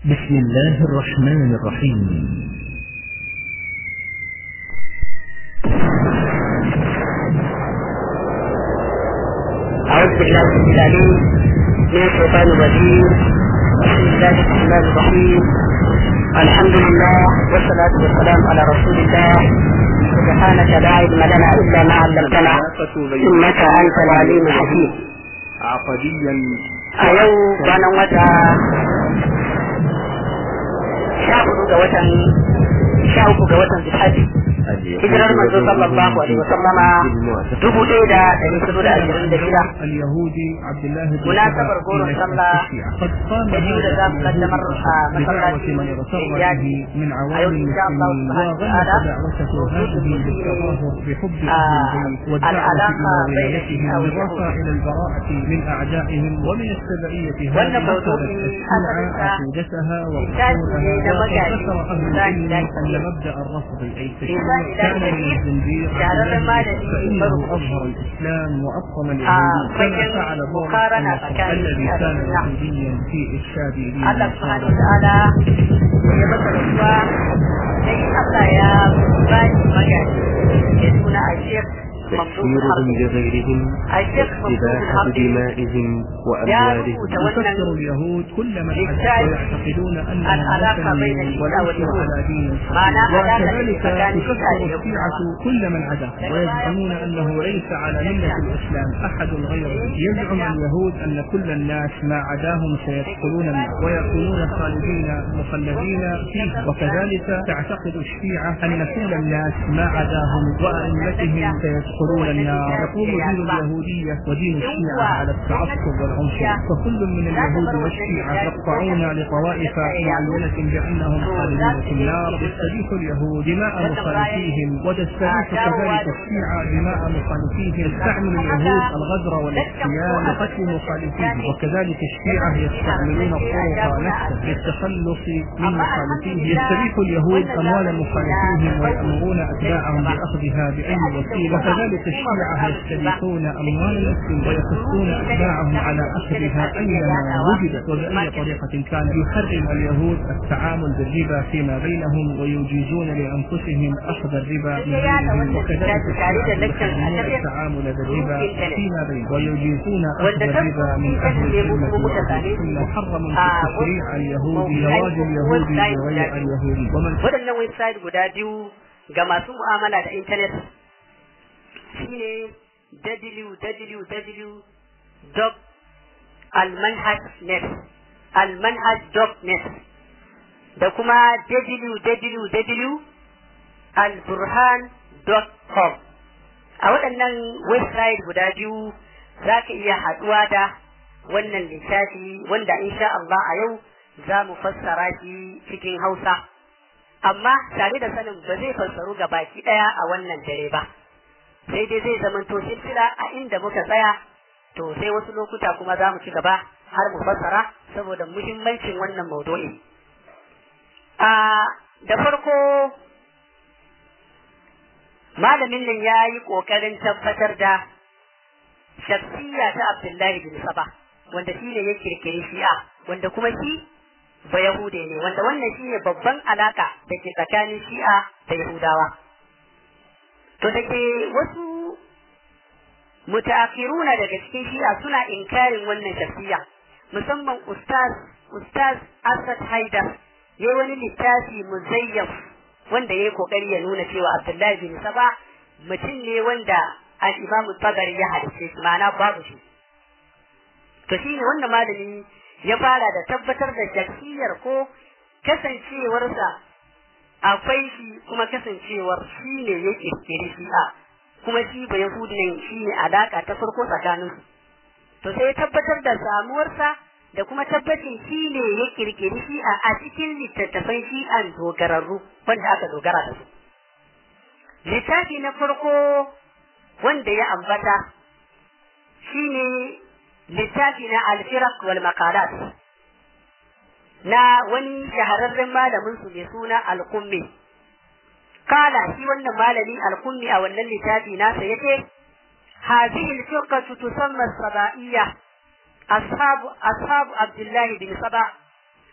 بسم الله الرحمن الرحيم أعوذ بالله العليم من الشيطان الرجيم بسم الله الرحمن الرحيم الحمد لله والصلاة والسلام على رسول الله سبحانك لا علم لنا إلا ما علمتنا إنك أنت العليم الحكيم عقديا أيو كان وتا شاهدوا جوة شاهدوا جوة بالحج hijirar manzo sallallahu alaihi wasallama dubu ɗaya da ɗari hudu da ashirin da shida اليهودي عبد الله بن munasabar goron sallah قد قام da biyu da za mu kaddamar a masallaci من اغتر iyali به من a عوام yau insha Allah المسلمين subhanahu wa وغلق دعوته هذه ta'ala بالتظاهر بحب آه، أهل البيت والدعوة العلاقة إلى بين ولايتهم الشيعة بالرفع واليهود. إلى البراءة من أعدائهم ومن التبعية وأن هذه موضوع أخذت أساسا الشيعة عقيدتها إنسان إلى وأصولها مجال وذكر أهل إنسان العلم إلى أن كبير. مبدأ الرفض أي إنسان التشيع إلى كان من كبير. الزنديق شعر ما الذي فإنه يفرق أظهر الإسلام وأبطل آه، اليهود كما فإن فعل بورس مقارنة النصر فكان الذي في كان هذا النعم. يهوديا في إرشاد دين Allah subhanahu النصارى wa ta'ala ya masa rasuwa sai Allah ya ba shi magaji ya suna a Sheikh Mamdun تفسيرهم Harbi. لغيرهم A Sheikh Mamdun إباحة Harbi دمائهم ya وأموالهم rubuta يكفر wannan اليهود كل من للتالي حدث ويعتقدون انهم العلاقة بين مسلمين الشيعة وليسوا واليهود. على دين معنى علاقة وكذلك مكان تكفر الشيعة واليهود. الشيعة كل من عداه ويزعمون انه ليس على ملة الاسلام احد غيره يزعم اليهود ان كل الناس ما عداهم سيدخلون النار ويكونون خالدين مخلدين فيه وكذلك تعتقد الشيعة ان كل الناس ما عداهم وائمتهم سيدخلون النار يقوم دين اليهودية ودين الشيعة على التعصب والعنف فكل من اليهود والشيعة يقطعون لطوائف معينة بأنهم خالدون في النار يستبيح اليهود دماء مخالفيهم وتستبيح كذلك الشيعة دماء مخالفيهم يستعمل اليهود الغدر والاحتيال لقتل مخالفيهم وكذلك الشيعة يستعملون الطرق نفسها للتخلص من مخالفيهم يستبيح اليهود أموال مخالفيهم ويأمرون أتباعهم بأخذها بأي وسيلة وكذلك الشيعة يستبيحون أموال المسلم ويحثون أتباعهم على أخذها أينما وجدت وبأي طريقة كان يحرم اليهود التعامل بالربا فيما بينهم ويجيزون لأنفسهم أخذ الربا من غيرهم وكذلك الشيعة يحرمون التعامل بالربا فيما بينهم ويجيزون أخذ الربا من أهل الذمة والعهد ثم حرموا في التشريع اليهودي زواج اليهودي بغير اليهودي ومن waɗannan website guda biyu ga masu mu'amala da intanet shine www.almanhaj.net almanhaj.net da kuma www.alburhan.com a waɗannan website guda biyu za ka iya haɗuwa da wannan littafi wanda insha Allah a yau za mu fassara shi cikin Hausa. amma tare da sanin ba zai fassaru ga baki daya a wannan dare ba sai dai zai zama to silsila a inda muka tsaya to sai wasu lokuta kuma za mu ci gaba har mu fassara saboda muhimmancin wannan maudu'i a da farko malamin nan ya yi ƙoƙarin tabbatar da shakhsiya ta Abdullahi bin Saba wanda shi ne ya kirkiri shi'a wanda kuma shi ba Yahude ne wanda wannan shine babban alaka da ke tsakanin Shi'a da Yahudawa. To da ke wasu mutaakhiruna daga cikin Shi'a suna inkarin wannan shafiya musamman Ustaz Ustaz Asad Haidar yayi wani littafi muzayyaf wanda yayi kokari ya nuna cewa Abdullahi bin Saba mutum ne wanda al-Imam Tabari ya hadice shi ma'ana babu shi. To shine wannan malami ya fara da tabbatar da shakiyar ko kasancewarsa akwai shi kuma kasancewar shi ne ya kirkiri shi'a kuma shi ba yahudin shi ne alaka ta farko tsakanin to sai ya tabbatar da samuwarsa da kuma tabbacin shi ne ya kirkiri shi'a a cikin littattafan shi'an dogararru wanda aka dogara da su littafi na farko wanda ya ambata shi ne littafi na alfirak wal makalat na wani shahararren malamin su mai suna alkummi kala shi wannan malami alkummi a wannan littafi nasa yace هذه الفرقة تسمى السبائية أصحاب أصحاب عبد الله بن سبع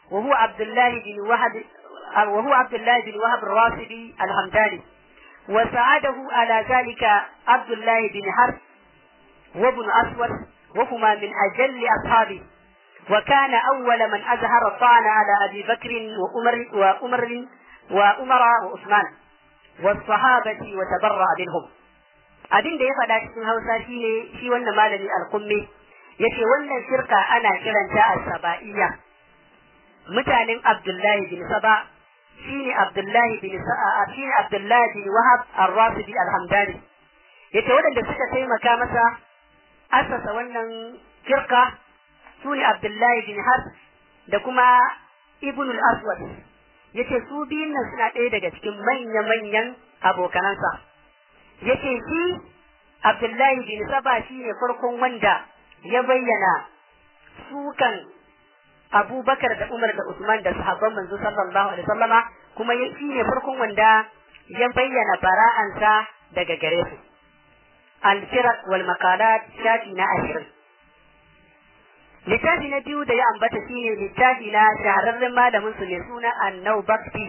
وهو عبد الله بن وهب وهو عبد الله بن وهب الراسبي الحمداني وساعده على ذلك عبد الله بن حرب وابن أسود وهما من أجل أصحابه وكان أول من أظهر الطعن على أبي بكر وأمر وأمر وأمر وعثمان والصحابة وتبرأ منهم abin da ya faɗa cikin Hausa shine shi wannan malami al-Qummi yace wannan shirka ana kiranta as-saba'iyya mutanen Abdullahi bin Saba shine Abdullahi bin Sa'a shine Abdullahi bin Wahab ar-Rasidi al-Hamdani yace waɗanda suka taimaka masa asasa wannan shirka sune Abdullahi bin Has da kuma Ibn al-Aswad yace su biyun nan suna ɗaya daga cikin manya-manyan abokanansa yace shi Abdullahi bin Saba shine farkon wanda ya bayyana sukan Abubakar da Umar da Usman da sahabban manzo sallallahu alaihi wasallama kuma shi ne farkon wanda ya bayyana bara'ansa daga gare su al-firaq wal maqalat shafi na ashirin littafi na biyu da ya ambata shine littafi na shahararren malamin su mai suna annau bakti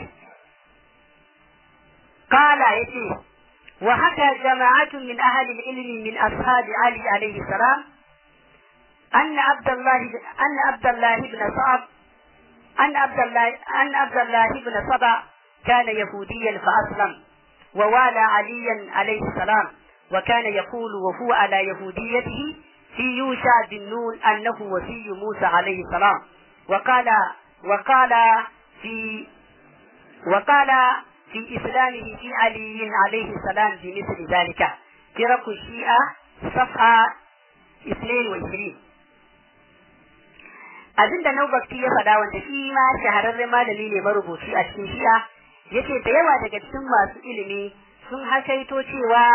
kala yace wa haka jama'atun min ahli al-ilmi min ashabi ali alayhi salam أن عبد الله أن عبد الله بن صعب أن عبد الله أن عبد الله بن صبا كان يهوديا فأسلم ووالى عليا عليه السلام وكان يقول وهو على يهوديته في يوشع بن نون أنه وفي موسى عليه السلام وقال وقال في وقال في إسلامه في علي عليه السلام بمثل ذلك فرق الشيعة صفحة 22 abin da Naubakti ya faɗa wanda shi ma shahararren malami ne marubuci a cikin shi'a yace da yawa daga cikin masu ilimi sun hakaito cewa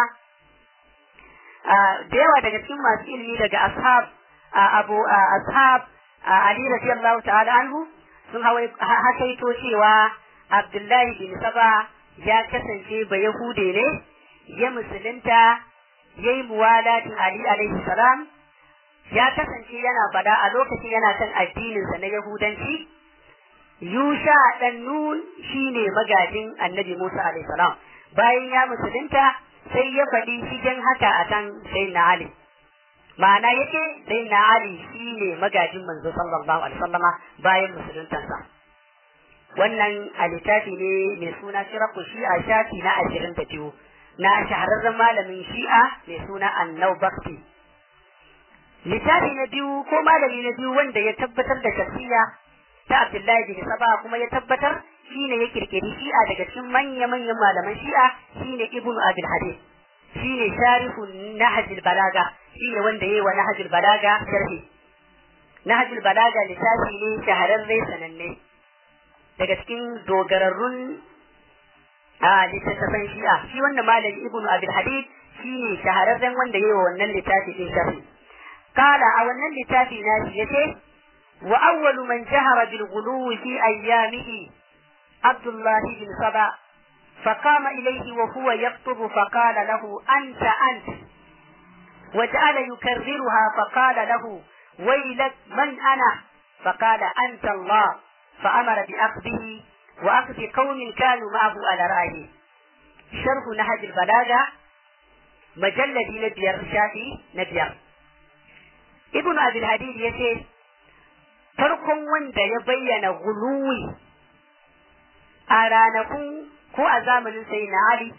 da yawa daga cikin masu ilimi daga ashab abu ashab ali radiyallahu ta'ala anhu sun hakaito cewa abdullahi bin saba ya kasance ba yahude ne ya musulunta yayi muwalatin ali alaihi salam ya kasance yana fada a lokacin yana kan addininsa na Yahudanci, Yusha ɗan Nun shi ne magajin annabi Musa salam bayan ya musulunta sai ya faɗi shigen haka a kan sai na Ali. Ma'ana yake sai na Ali shi ne magajin manzo sallallahu alaihi wasallama bayan musuluntansa. Wannan a littafi ne mai suna shiraku shi'a shafi na ashirin da biyu na shahararren malamin shi'a mai suna Annau Bakti. littafi na biyu ko malami na biyu wanda ya tabbatar da shafiya ta Abdullahi bin Saba kuma ya tabbatar shine ya kirkiri shi'a daga cikin manya-manyan malaman shi'a shine Ibn Abil Hadid shine sharihu Nahjul Balaga shine wanda yayi wa Nahjul Balaga sharhi Nahjul Balaga littafi ne shahararre sananne daga cikin dogararrun a littattafan shi'a shi wannan malami Ibn Abil Hadid shine shahararren wanda yayi wa wannan littafi din sharhi قال أولا لتافي ناسيته وأول من جهر بالغلو في أيامه عبد الله بن سبا فقام إليه وهو يخطب فقال له أنت أنت وجعل يكررها فقال له ويلك من أنا فقال أنت الله فأمر بأخذه وأخذ قوم كانوا معه على رأيه شرح نهج البلاغة مجلد نبير شافي نبير ibn abil hadid ya ce farkon wanda ya bayyana guluwi a ranakun ko a zamanin sai na ali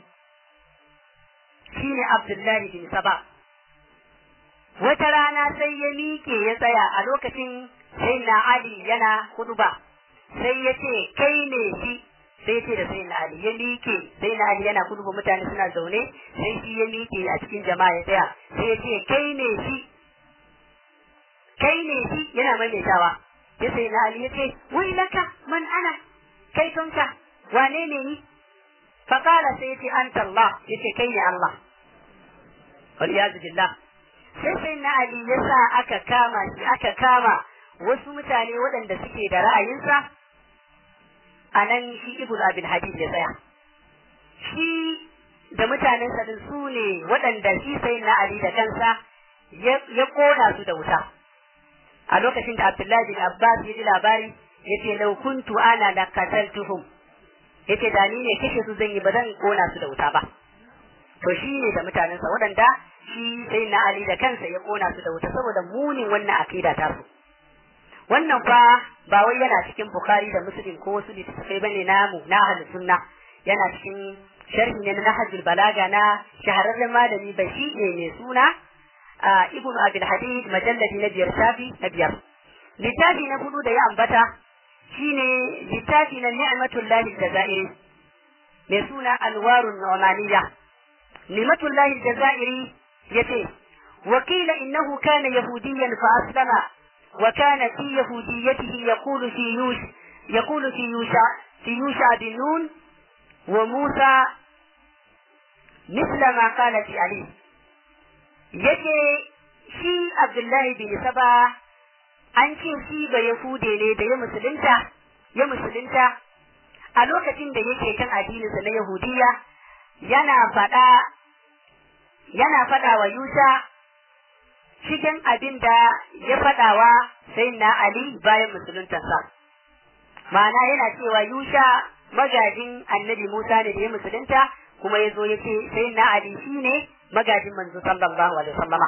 shine abdullahi bin saba wata rana sai ya miƙe ya tsaya a lokacin sai na ali yana huduba sai ya ce kai ne shi sai ce da sai na ali ya miƙe sai na ali yana huduba mutane suna zaune sai shi ya miƙe a cikin jama'a ya tsaya sai ya ce kai ne shi kai ne shi yana maimaitawa ya sai na Ali ya ce wai laka man ana kai tonka wane ne ni faqala sai yace anta Allah yace kai ne Allah wal iyaz billah sai sai na Ali ya sa aka kama shi aka kama wasu mutane waɗanda suke da ra'ayinsa a nan shi ibn abin hadid ya tsaya shi da mutanensa din su ne waɗanda shi sai na Ali da kansa ya kona su da wuta a lokacin da Abdullahi bin Abbas ya ji labari yace law kuntu ana la qataltuhum yace da ni ne kashe su zan yi ba zan kona su da wuta ba to shi ne da mutanensa waɗanda shi sai na Ali da kansa ya kona su da wuta saboda munin wannan akida ta su wannan fa ba wai yana cikin Bukhari da Muslim ko wasu littattafai bane namu na ahlus sunna yana cikin sharhi ne na Nahjul Balaga na shahararren malami Bashi ne mai suna Ibn Abil Hadid majalladi na biyar shafi na biyar littafi na hudu da ya ambata shine littafi na Ni'matullahi Jazairi mai suna Alwarun Nu'maniyya Ni'matullahi Jazairi yace وقيل إنه كان يهوديا فأسلم وكان في يهوديته يقول في يوش يقول في يوشع في يوشع بن نون وموسى مثل ما قال في علي yake shi Abdullahi bin Saba an ce shi ba Yahude ne da ya musulunta ya musulunta a lokacin da yake kan addininsa na Yahudiya yana faɗa yana faɗa wa Yusa cikin abin da ya faɗawa sai na Ali bayan musuluntarsa. Ma'ana yana cewa Yusha magajin annabi Musa ne da ya musulunta kuma ya zo ya ce sai na Ali shi ne magajin manzo sallallahu alaihi wasallama.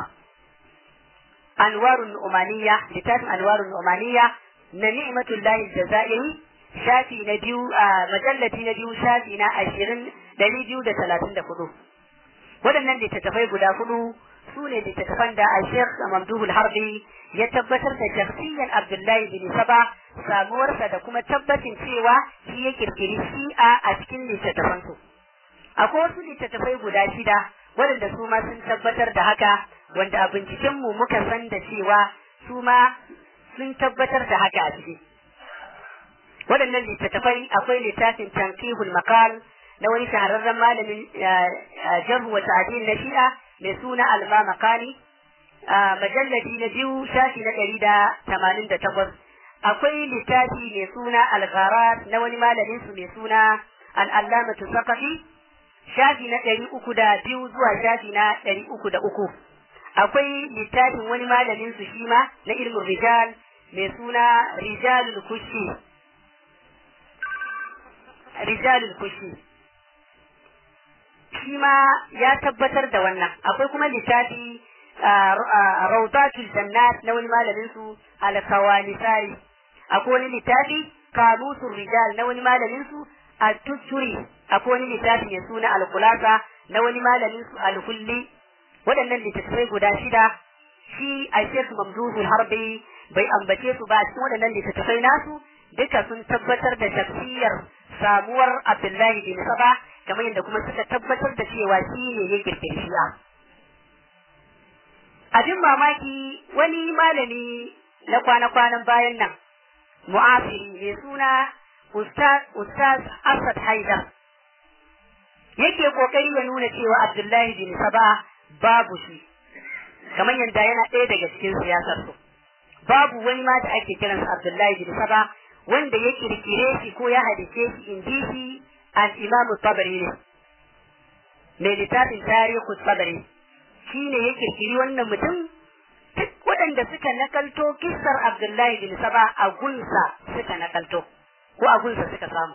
Anwarun Umaniya, littafin Anwarun Umaniya na ni'matullahi jazairi shafi na biyu a majallati na biyu shafi na ashirin ɗari biyu da talatin da hudu. Waɗannan littattafai guda hudu su ne littattafan da a Sheikh Mamduhul Harbi ya tabbatar da shakhsiyan Abdullahi bin Saba samuwarsa da kuma tabbacin cewa shi ya kirkiri shi'a a cikin littattafansu. Akwai wasu littattafai guda shida waɗanda su ma sun tabbatar da haka wanda a bincikenmu muka san da cewa su ma sun tabbatar da haka a ciki. Waɗannan littattafai akwai littafin Tankihul Makal na wani shahararren malamin jarhu wa ta'adil na shi'a mai suna alma makani a majalladi na biyu shafi na ɗari da tamanin da takwas akwai littafi mai suna algharat na wani malamin su mai suna al'allamatu sakafi shafi na ɗari uku da biyu zuwa shafi na ɗari uku da uku akwai littafin wani malamin su shi ma na ilmin rijal mai suna rijalul kushi rijalul kushi shi ma ya tabbatar da wannan akwai kuma littafi rawdatul jannat na wani malamin su al-kawanisari akwai wani littafi kamusul rijal na wani malamin su at-tuturi akwai wani littafi mai suna al-khulasa na wani malamin su al-hulli waɗannan littattafai guda shida shi a Sheikh Mamduhul Harbi bai ambace su ba cikin waɗannan littattafai nasu duka sun tabbatar da tafsiyar samuwar Abdullahi bin Saba kamar yadda kuma suka tabbatar da cewa shi ne ya kirkiri shi'a. Abin mamaki wani malami na kwana-kwanan bayan nan, mu'afiri mai suna Ustaz Asad Haidar, yake kokari ya nuna cewa Abdullahi bin Saba babu shi, kamar yadda yana ɗaya daga cikin siyasar su. Babu wani ma da ake kiransa Abdullahi bin Saba wanda ya kirkire shi ko ya hadice shi in ji shi al-Imam Tabari ne. Mai littafin tarihu Tabari shi ne ya kirkiri wannan mutum duk waɗanda suka nakalto kissar Abdullahi bin Saba a gunsa suka nakalto ko a gunsa suka samu.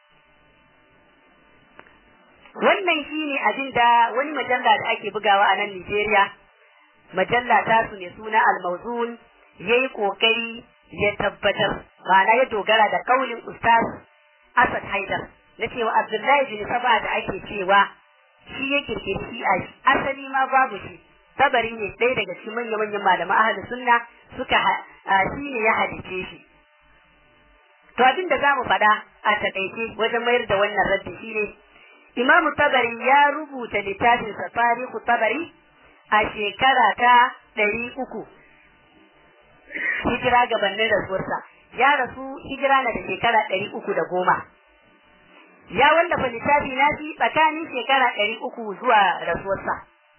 Wannan shi ne abin da wani majalla da ake bugawa a nan Nijeriya, majalla ta su ne suna Al-Mawzun ya yi ƙoƙari ya tabbatar, ma'ana ya dogara da kaulin Ustaz Asad Haidar na cewa Abdullahi bin Saba da ake cewa shi ya kirkiri shi a asali ma babu shi tabari ne ɗaya daga cikin manya manyan malaman ahli sunna suka shi ne ya hadice shi to abin da zamu faɗa a takaice wajen mayar da wannan raddi shine Imamu Tabari ya rubuta littafin sa Tarihu Tabari a shekara ta ɗari uku hijira gabanin rasuwarsa ya rasu hijira na da shekara ɗari uku da goma ya wallafa littafi na shi tsakanin shekara ɗari uku zuwa rasuwarsa.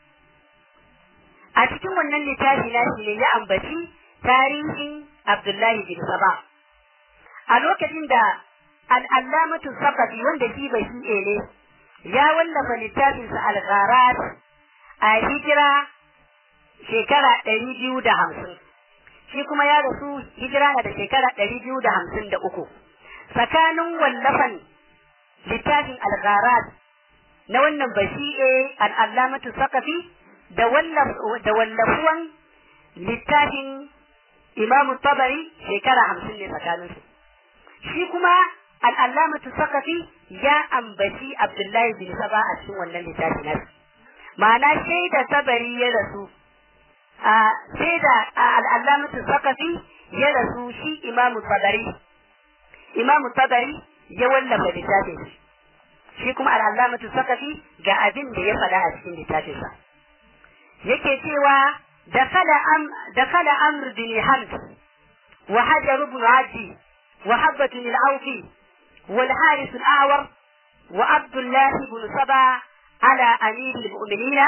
A cikin wannan littafi na shi ne ya ambaci tarihin Abdullahi bin Saba. A lokacin da al'allamatu Sakafi wanda shi bai shi ne ya wallafa littafinsa al a hijira shekara ɗari biyu da hamsin. shi kuma ya rasu hijira na da shekara ɗari biyu da hamsin da uku tsakanin wallafan littafin algharat na wannan bashi'e al'allamatu sakafi da wallafuwan littafin imamu tabari shekara hamsin ne tsakaninsu shi kuma al'allamatu sakafi ya ambaci abdullahi bin saba a cikin wannan littafi nasu ma'ana shaida tabari ya rasu a shaida al'allamatu sakafi ya rasu shi imamu tabari imamu tabari ya wallafa littafin shi shi kuma al'allamatu sakafi ga abin da ya faɗa a cikin littafinsa yake cewa دخل أم دخل أمر بن حمد وحجر بن عدي وحبة العوفي والحارث الأعور وعبد الله بن سبا على أمير المؤمنين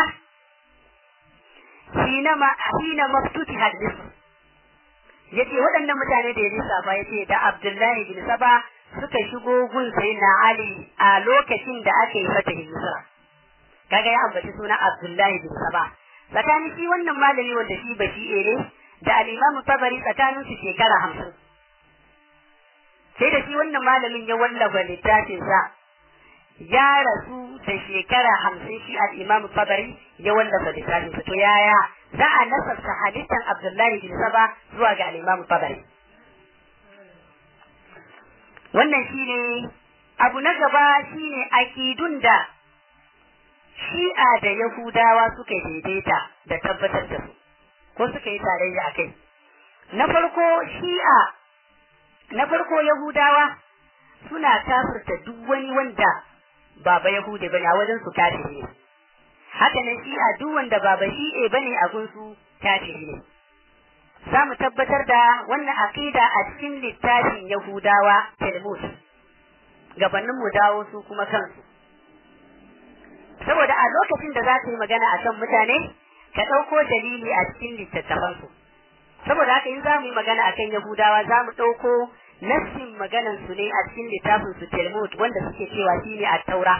حينما حينما افتتح مصر yace waɗannan mutane da ya lissafa ya ce da Abdullahi bin Saba suka shigo gun na Ali a lokacin da aka yi fatahin Misra kaga ya ambaci suna Abdullahi bin Saba tsakanin shi wannan malami wanda shi ba shi ne da al'imamu tabari tsakanin su shekara hamsin sai da shi wannan malamin ya wallafa littafin sa ya rasu da shekara hamsin shi al'imamu tabari ya wallafa littafin sa to yaya za a nasarta halittan abdullahi bin saba zuwa ga al'imamu tabari wannan shine abu na gaba shine akidun da shi'a da Yahudawa suka daidaita da tabbatar da su, ko suka yi tarayya a kai. Na farko shi'a, na farko Yahudawa suna kafirta duk wani wanda baba Yahudi bane a wajen su kafiri ne. Haka nan shi'a duk wanda baba shi'e bane a gunsu kafiri ne. Za mu tabbatar da wannan aqida a cikin littafin Yahudawa Talmud. Gabanin mu dawo su kuma kansu. saboda a lokacin da za ka yi magana a kan mutane ka ɗauko dalili a cikin littattafansu saboda haka in za mu yi magana a kan yahudawa za mu ɗauko nassin maganan su ne a cikin littafin su talmud wanda suke cewa shi ne a taura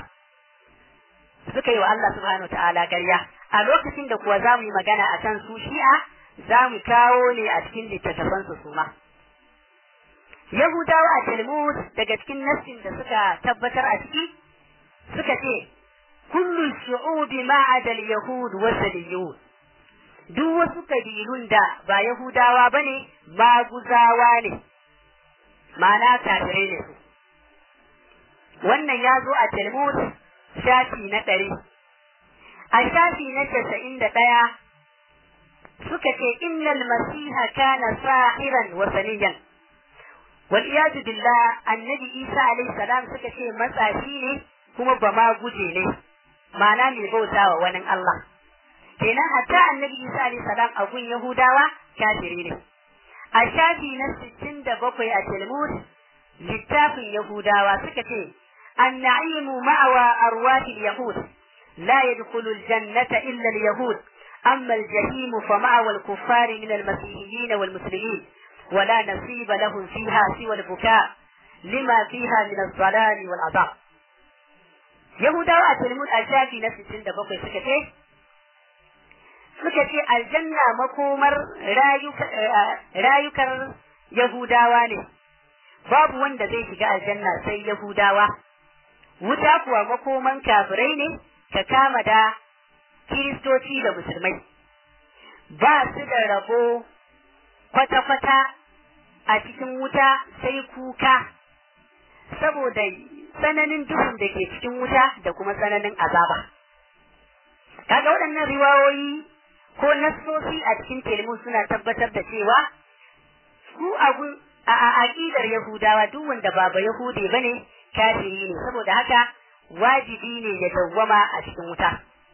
suka yi wa Allah subhanahu wa ta'ala garya a lokacin da kuwa za mu yi magana a kan su shi'a za mu kawo ne a cikin littattafansu su ma yahudawa a talmud daga cikin nassin da suka tabbatar a ciki suka ce kullu shu'ubi ma adal yahud wa saliyun duk wasu kabilun da ba yahudawa bane maguzawa ne ma'ana kafirai ne su wannan ya zo a talmud shafi na ɗari a shafi na casa'in da ɗaya suka ce innal masiha kana sahiran wa saniyan wal iyadu billah annabi isa alaihi salam suka ce matsafi ne kuma ba ma guje ne ma'ana mai bauta wa wani Allah. Kenan hatta annabi Isa alayhi salam a gun Yahudawa kafiri ne. A shafi na sittin da bakwai a Talmud littafin Yahudawa suka ce النعيم مأوى أرواح اليهود لا يدخل الجنة إلا اليهود أما الجحيم فمأوى الكفار من المسيحيين والمسلمين ولا نصيب لهم فيها سوى البكاء لما فيها من الضلال والعذاب Yahudawa a Talmud a shafi na sittin da bakwai suka ce, suka ce aljanna makomar rayukar Yahudawa ne, babu wanda zai shiga aljanna sai Yahudawa, wuta kuwa makoman kafirai ne ka kama da Kiristoci da Musulmai. Ba su da rabo kwata-kwata a cikin wuta sai kuka, saboda tsananin duhun da ke cikin wuta da kuma tsananin azaba. Kaga waɗannan riwayoyi ko nassosi a cikin telmu suna tabbatar da cewa su agun a aƙidar Yahudawa duk wanda ba ba Yahude bane kafiri ne saboda haka wajibi ne ya dawwama a cikin wuta.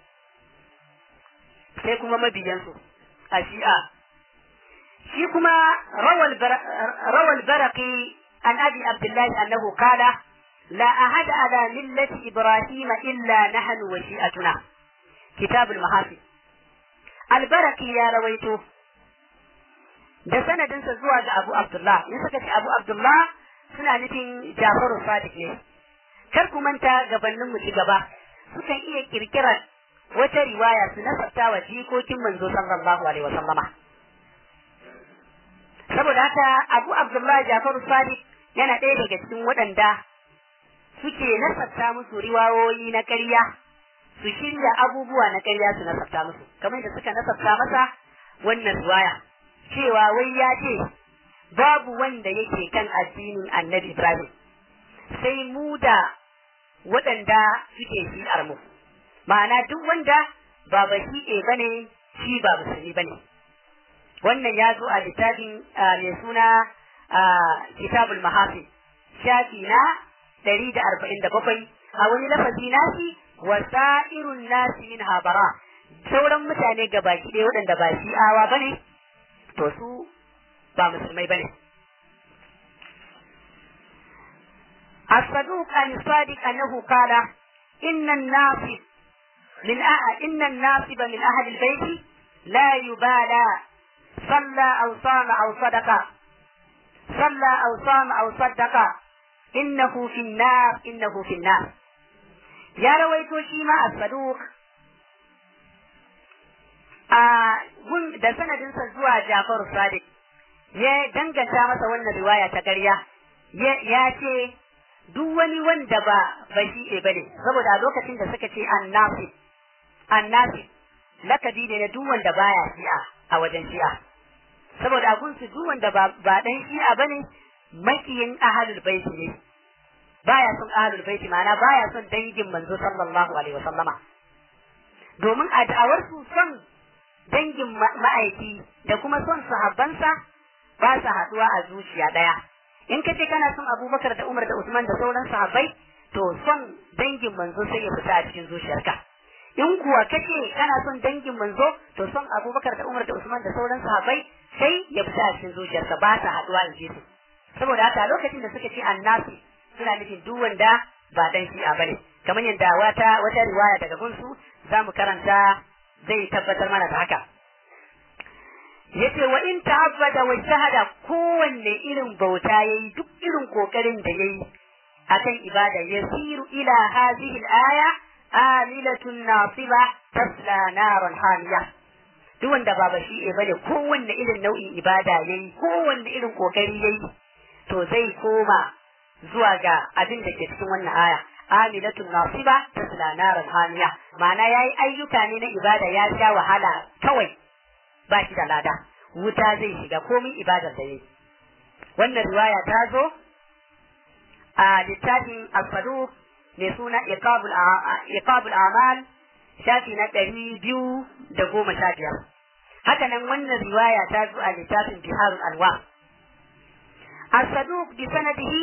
Sai kuma mabiyansu a shi'a. Shi kuma rawal baraki an abi Abdullahi annahu kala لا أحد على ملة إبراهيم إلا نحن وشيئتنا كتاب المحافظ البركي يا رويته da sanadinsa zuwa ga Abu Abdullah in suka ce Abu Abdullah suna nufin Jafaru Sadiq ne kar ku manta gabanin mu ci gaba sukan iya kirkirar wata riwaya su nasabta wa jikokin manzo sallallahu alaihi wasallama saboda haka Abu Abdullahi Jafaru Sadiq yana ɗaya daga cikin waɗanda suke nasabta musu riwayoyi na ƙarya su shirya abubuwa na ƙarya su nasabta musu kamar da suka nasabta masa wannan riwaya cewa wai ya ce babu wanda yake kan addinin annabi Ibrahim sai mu da waɗanda suke shi'ar mu ma'ana duk wanda ba ba shi'e bane shi ba musulmi bane wannan ya zo a littafin mai suna kitabul mahafi shafi na ɗari da arba'in da bakwai a wani lafazi nasi wa sa'irun nasi min habara sauran mutane ga baki ɗaya waɗanda ba shi'awa bane to su ba musulmai bane الصدوق عن الصادق أنه قال إن الناصب من أه... إن الناصب من أهل البيت لا يبالى صلى أو صام أو صدق صلى أو صام أو صدق إنه في النار إنه في النار يا رويت شيما الصدوق آه da sanadinsa zuwa Jafaru Sadiq ya danganta masa wannan riwaya ta ƙarya ya ce duk wani wanda ba ba shi'e bane saboda a lokacin da suka ce annasi annasi lakabi ne na duk wanda baya shi'a a wajen shi'a saboda a gunsu duk wanda ba ba dan shi'a bane makiyin ahlul bait ne baya son ahlul bait ma'ana baya son dangin manzo sallallahu alaihi wasallama domin a da'awar su son dangin ma'aiki da kuma son sahabbansa ba sa haduwa a zuciya daya in ka ce kana son abubakar da umar da usman da sauran sahabbai to son dangin manzo sai ya fita a cikin zuciyarka in kuwa kace kana son dangin manzo to son abubakar da umar da usman da sauran sahabbai sai ya fita a cikin zuciyarka ba sa haduwa in ji su saboda haka lokacin da suka ce annasi suna nufin duk wanda ba dan shi'a bane kamar yadda wata wata riwaya daga gunsu za mu karanta zai tabbatar mana da haka yace wa in ta'abbada wa shahada kowanne irin bauta yayi duk irin kokarin da yayi akan ibada yasiru ila hadhihi al-aya amilatun nasiba tasla naran hamiya duk wanda ba bashi e bane kowanne irin nau'in ibada yayi kowanne irin kokari yayi to zai koma zuwa ga abin da ke cikin wannan aya amilatun nasiba tasla naran hamiya ma'ana yayi ayyuka ne na ibada ya sha wahala kawai ba shi da lada wuta zai shiga komin ibadar da yayi wannan riwaya ta zo a littafin al-faduq mai suna iqabul amal shafi na ɗari biyu da goma sha biyar haka nan wannan riwaya ta zo a littafin biharul alwa al-saduq bi sanadihi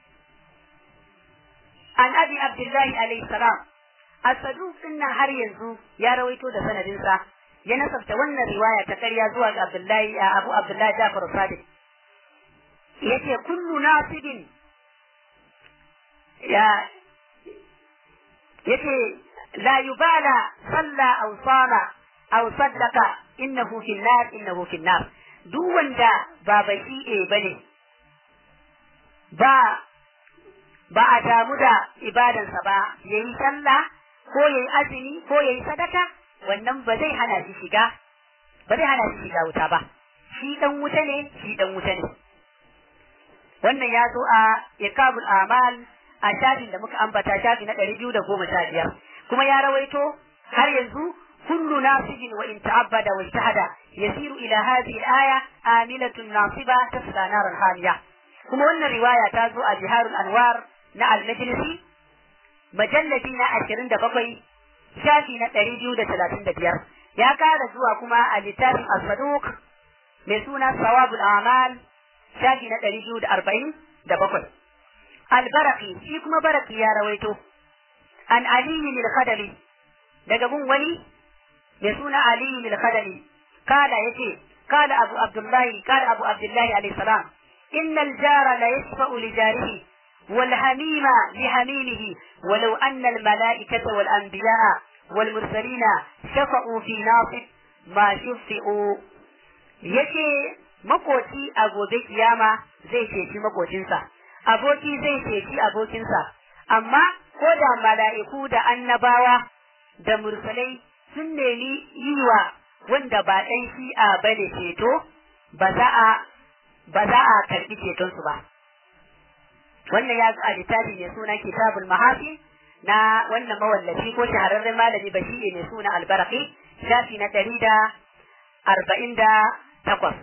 an abi abdullahi alayhi salam al-saduq din har yanzu ya rawaito da sanadinsa ya nasabta wannan riwaya ta karya zuwa ga Abdullahi Abu Abdullahi Jafar Sadiq yace kullu nasibin ya yace la yubala salla aw sala aw saddaqa innahu fi nar innahu fi nar duk wanda ba bashi'e bane ba ba a damu da ibadansa ba yayi sallah ko yayi azumi ko yayi sadaka wannan ba zai hana shi shiga ba zai hana shi shiga wuta ba shi dan wuta ne shi dan wuta ne wannan ya zo a iqabul amal a shafin da muka ambata shafi na ɗari biyu da goma sha biyar kuma ya rawaito har yanzu kullu nasibin wa in ta'abbada wa ijtahada yasiru ila hadhihi al-aya amilatun nasiba tasla naran hamiya kuma wannan riwaya ta zo a biharul anwar na al-majlisi majalladi na ashirin da bakwai shafi na ɗari biyu da talatin da biyar ya kara zuwa kuma a littafin al-saduq mai suna sawabul amal shafi na ɗari biyu da arba'in da bakwai albaraki shi kuma baraki ya rawaito an aliyu lil khadali daga gun wani mai suna aliyu lil khadali kala yace kala abu abdullahi kala abu abdullahi alayhi salam innal jara la yashfa'u li jarihi والحميم لحميمه ولو أن الملائكة والأنبياء والمرسلين شفعوا في ناصب ما شفعوا yake makoci a gobe kiyama zai ceci makocinsa aboki zai ceci abokinsa amma ko da mala'iku da annabawa da mursalai sun nemi yi wa wanda ba ɗan shi'a bane ceto ba za a ba za a karbi ceton su ba wannan ya zo a littafi mai suna kitabul mahasin na wannan mawallafi ko shahararren malami bashi mai suna albaraki shafi na ɗari da arba'in da takwas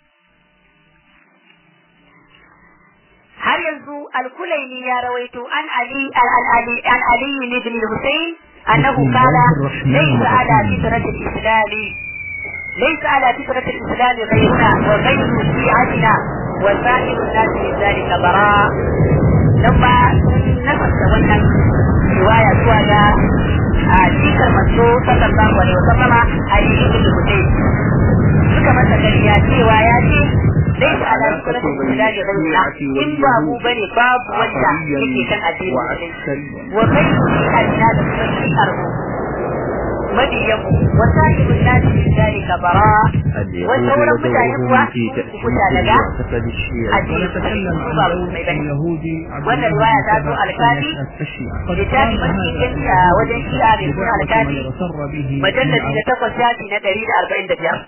har yanzu alkulaini ya rawaito an ali al-ali an ali ibn al-husayn annahu qala laysa ala fitrati al-islam laysa ala fitrati al-islam ghayruna wa ghayru shi'atina wa sa'iru an-nas min dhalika bara lamma nafasa wannan riwaya zuwa ga a cikar manzo sallallahu alaihi wasallama ali ibn al-husayn suka masa kariya cewa ya ce ليس على سنة الإسلام غيرنا إن بابو بني باب وجه يكي كان الدين وغير أدنى لكي أرضه مديم وسائر الناس من ذلك براء والثورة متعلقة متعلقة ونتكلم عن دور اليهودي wannan riwaya ta zo alkafi littafi mafi gaskiya wajen shi'a mai suna alkafi majalladi na takwas shafi na ɗari da arba'in da biyar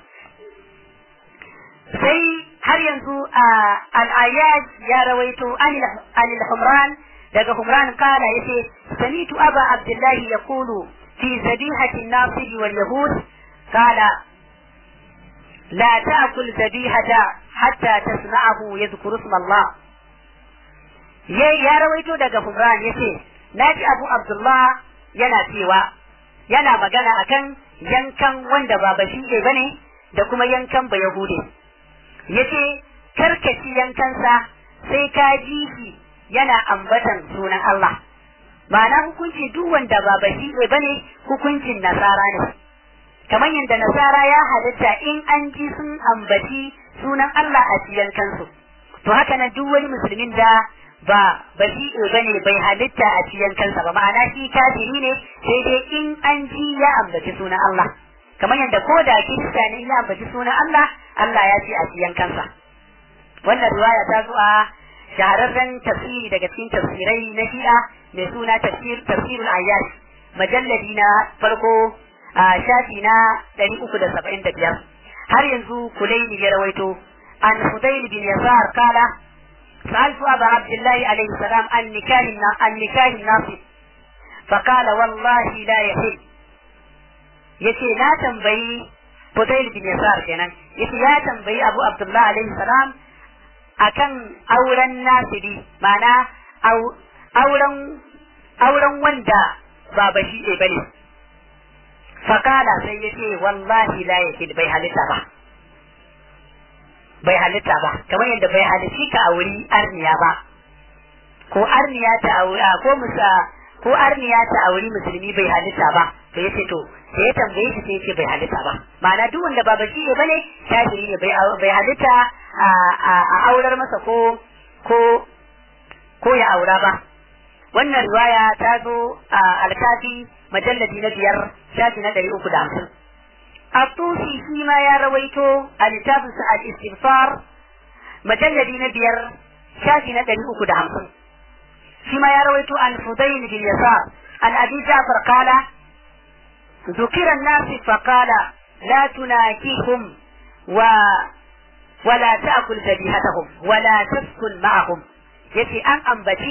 sai har yanzu al'ayyad ya rawaito anil humran daga humran kala yace samitu aba abdullahi yaqulu fi zabihati an-nasib wal yahud kala la ta'kul zabihata hatta tasma'ahu yadhkuru isma Allah ya rawaito daga humran yace naji abu abdullah yana cewa yana magana akan yankan wanda ba bashi bane da kuma yankan ba yahude yace karkaci yankansa sai ka ji shi yana ambatan sunan Allah ma'ana hukunci duk wanda ba bashi ne bane hukuncin nasara ne kamar yadda nasara ya halitta in an ji sun ambaci sunan Allah a ciyan kansu to haka nan duk wani musulmin da ba bashi ne bane bai halitta a ciyan kansa ba ma'ana shi kafiri ne sai dai in an ji ya ambaci sunan Allah kamar yadda ko da kirista ne ya ambaci sunan Allah Allah ya ce a ciyan kansa wannan riwaya ta zo a shahararren tafsiri daga cikin tafsirai na shi'a mai suna tafsir tafsirul ayyash majalladi na farko a shafi na 375 har yanzu kulaini ya rawaito an hudayl bin yasar kala سألت أبا عبد الله عليه السلام عن نكاح عن نكاح الناصب فقال والله لا يحل yace na tambayi Fudail bin Yasar kenan yace ya tambayi Abu Abdullah alaihi salam akan auren nasibi ma'ana auren auren wanda ba bashi ne bane fakala sai yace wallahi la yahid bai halitta ba bai halitta ba kamar yadda bai halitti ka auri arniya ba ko arniya ta auri ko musa ko arniya ta auri musulmi bai halitta ba to yace to sai ya tambaye shi sai yace bai halitta ba ma'ana duk wanda ba bashi ne bane kafiri ne bai bai halitta a aurar masa ko ko ko ya aura ba wannan riwaya ta zo a alkafi majalladi na biyar shafi na ɗari uku da hamsin Atusi shi ma ya rawaito a littafinsa al-istighfar majalladi na biyar shafi na ɗari uku da hamsin shi ma ya rawaito an Fudayl bin Yasar an Abi Ja'far qala ذكر الناس فقال لا تناكيهم و ولا تأكل ذبيحتهم ولا تسكن معهم yace an ambaci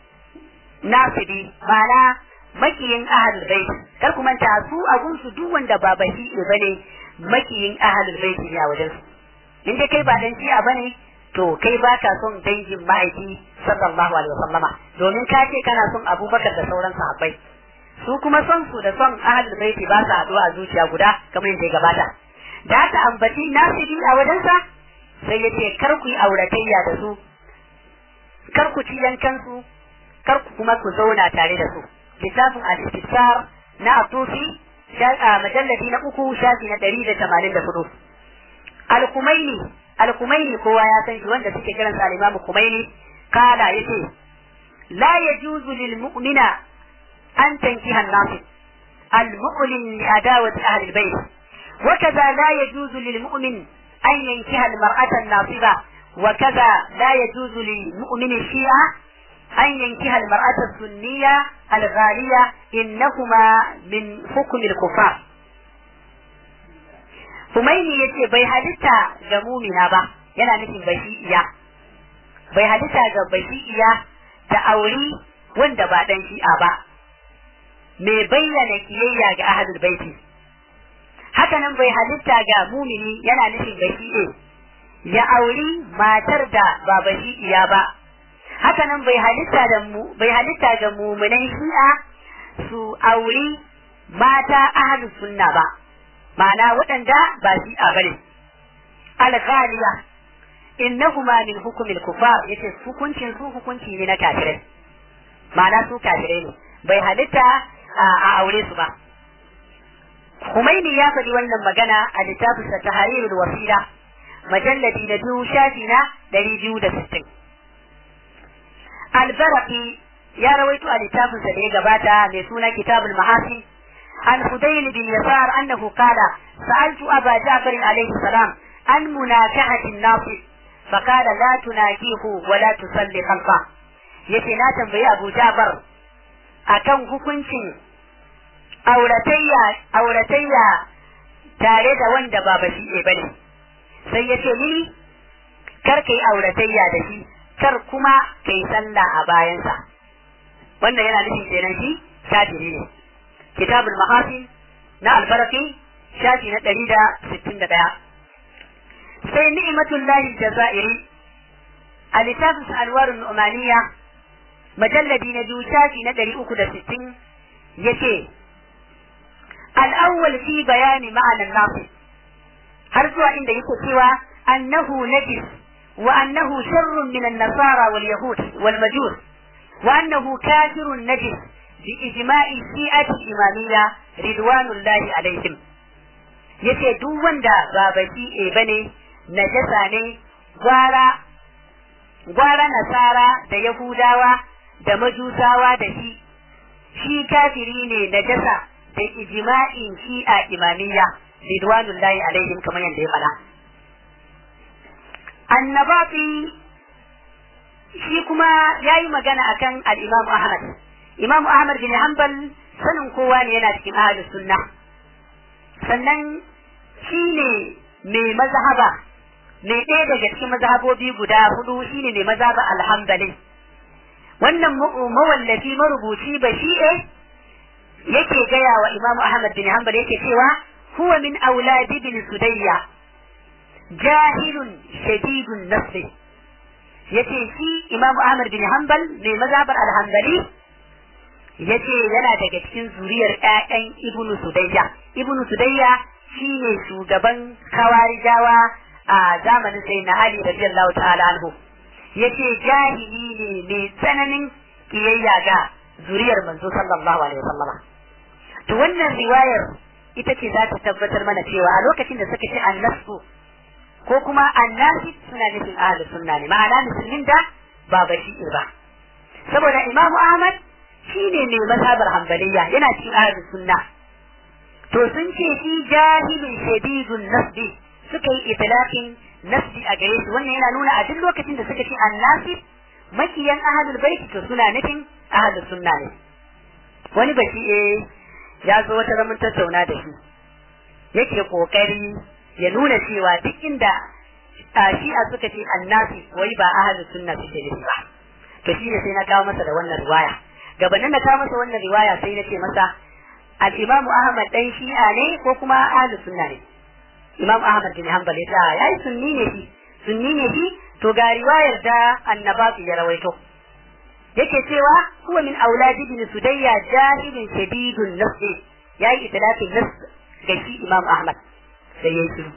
nasibi mana makiyin ahlul bait kar ku manta su abun su duk wanda ba bashi bane makiyin ahlul bait ne a wajen su in dai kai ba dan shi'a bane to kai ba ka son dangin ma'aiki sallallahu alaihi wasallama domin ka ce kana son abubakar da sauran sahabbai su kuma son su da son ahlul bait ba sa haɗuwa a zuciya guda kamar yadda ya gabata da aka ambaci nasibi a wajensa sai ya ce kar ku yi auratayya da su kar ku ci yankansu kar ku kuma ku zauna tare da su littafin al-istisar na atufi majalladi na uku shafi na ɗari da tamanin da hudu al-kumaini al-kumaini kowa ya san shi wanda suke kiransa al-imamu kumaini kala yace la yajuzu lil mu'mina an tankiha an-nasib al-mu'min li adawati ahli al-bayt وكذا لا يجوز للمؤمن أن ينكح المرأة الناصبة وكذا لا يجوز للمؤمن الشيعة أن ينكح المرأة السنية الغالية إنهما من حكم الكفار Humaini ya ce bai halitta ga mumina ba, yana nufin bashi'iya bai halitta ga bashi'iya ta auri wanda ba dan shi'a ba mai bayyana kiyayya ga ahlul baiti haka nan bai halitta ga mumini yana nufin bashi'e ya auri matar da ba bashi'iya ba haka nan bai halitta da mu bai halitta ga muminan shi'a su auri mata ahlus sunna ba ma'ana waɗanda ba shi'a bane al-ghaliya innahuma min hukumil kufar yace hukuncin su hukunci ne na kafirai ma'ana su kafirai ne bai halitta a aure su ba Humaini ya faɗi wannan magana a littafinsa ta Harirul Wasila majalladi na biyu shafi na ɗari biyu da sittin. Albaraki ya rawaito a littafinsa da ya gabata mai suna Kitabul Mahasi an Hudayl bin Yasar annahu qala sa'altu Aba Ja'far alayhi salam an munakahati an-nafi فقال لا تناكيه ولا تصلي خلفه yace na tambayi Abu Ja'far akan hukuncin auratayya auratayya tare da wanda ba bashi ne bane sai yace ni kar kai auratayya da shi kar kuma kai sallah a bayansa wannan yana nufin kenan shi kafiri ne kitabul mahasin na albaraki shafi na ɗari da sittin da ɗaya sai ni'matullahi jazairi a littafin alwarun nu'maniya majalladi na biyu shafi na ɗari uku da sittin yace الأول في بيان معنى الناصب هرجو عند يكتوى أنه نجس وأنه شر من النصارى واليهود والمجوس وأنه كافر نجس بإجماع الشيعة الإمامية رضوان الله عليهم yace duk wanda ba baki e bane najasa ne gwara gwara nasara da yahudawa da majusawa da shi shi kafiri ne najasa da ijma'in shi'a imamiyya ridwanullahi alaihim kamar yadda ya faɗa annabati shi kuma ya yi magana akan al-imam ahmad imam ahmad bin hanbal sanin kowa ne yana cikin ahlus sunna sannan shi ne mai mazhaba mai ɗaya daga cikin mazhabobi guda hudu shine mai mazhaba alhambali wannan mawallafi marubuci ba shi'e yake gaya wa Imam Ahmad bin Hanbal yake cewa huwa min auladi bin Sudayya jahilun shadidun nasri yace shi Imam Ahmad bin Hanbal mai mazhabar al-Hanbali yace yana daga cikin zuriyar ƴaƴan Ibn Sudayya Ibn Sudayya shine shugaban Khawarijawa a zamanin Sayyidina Ali radiyallahu ta'ala anhu yace jahili ne mai tsananin kiyayya ga zuriyar manzo sallallahu alaihi wasallama to wannan riwayar ita ce za ta tabbatar mana cewa a lokacin da suka ce annasu ko kuma annasi suna nufin ahlus sunna ne ma'ana musulmin da ba bashi'ir ba saboda imam ahmad shine mai mazhabar hanbaliya yana cikin ahlus sunna to sun ce shi jahilun shadidun nasbi suka yi itlaqin nasbi a gare shi wannan yana nuna a duk lokacin da suka ce annasi makiyan ahlul baiti to suna nufin ahlus sunna ne wani baki eh ya zo wata zaman tattauna da shi yake kokari ya nuna cewa duk inda shi'a suka ce annasi wai ba ahlus sunna suke nufi ba to shi ne sai na kawo masa da wannan riwaya gabanin na kawo masa wannan riwaya sai na ce masa al-imamu ahmad dan shi'a ne ko kuma ahlus sunna ne imam ahmad bin hanbal ya yayi sunni ne shi sunni ne shi to ga riwayar da annabatu ya rawaito yake cewa huwa min auladi bin sudayya jahilun shadidun nafsi yayi itlaqin nas ga shi imam ahmad sai yayi shiru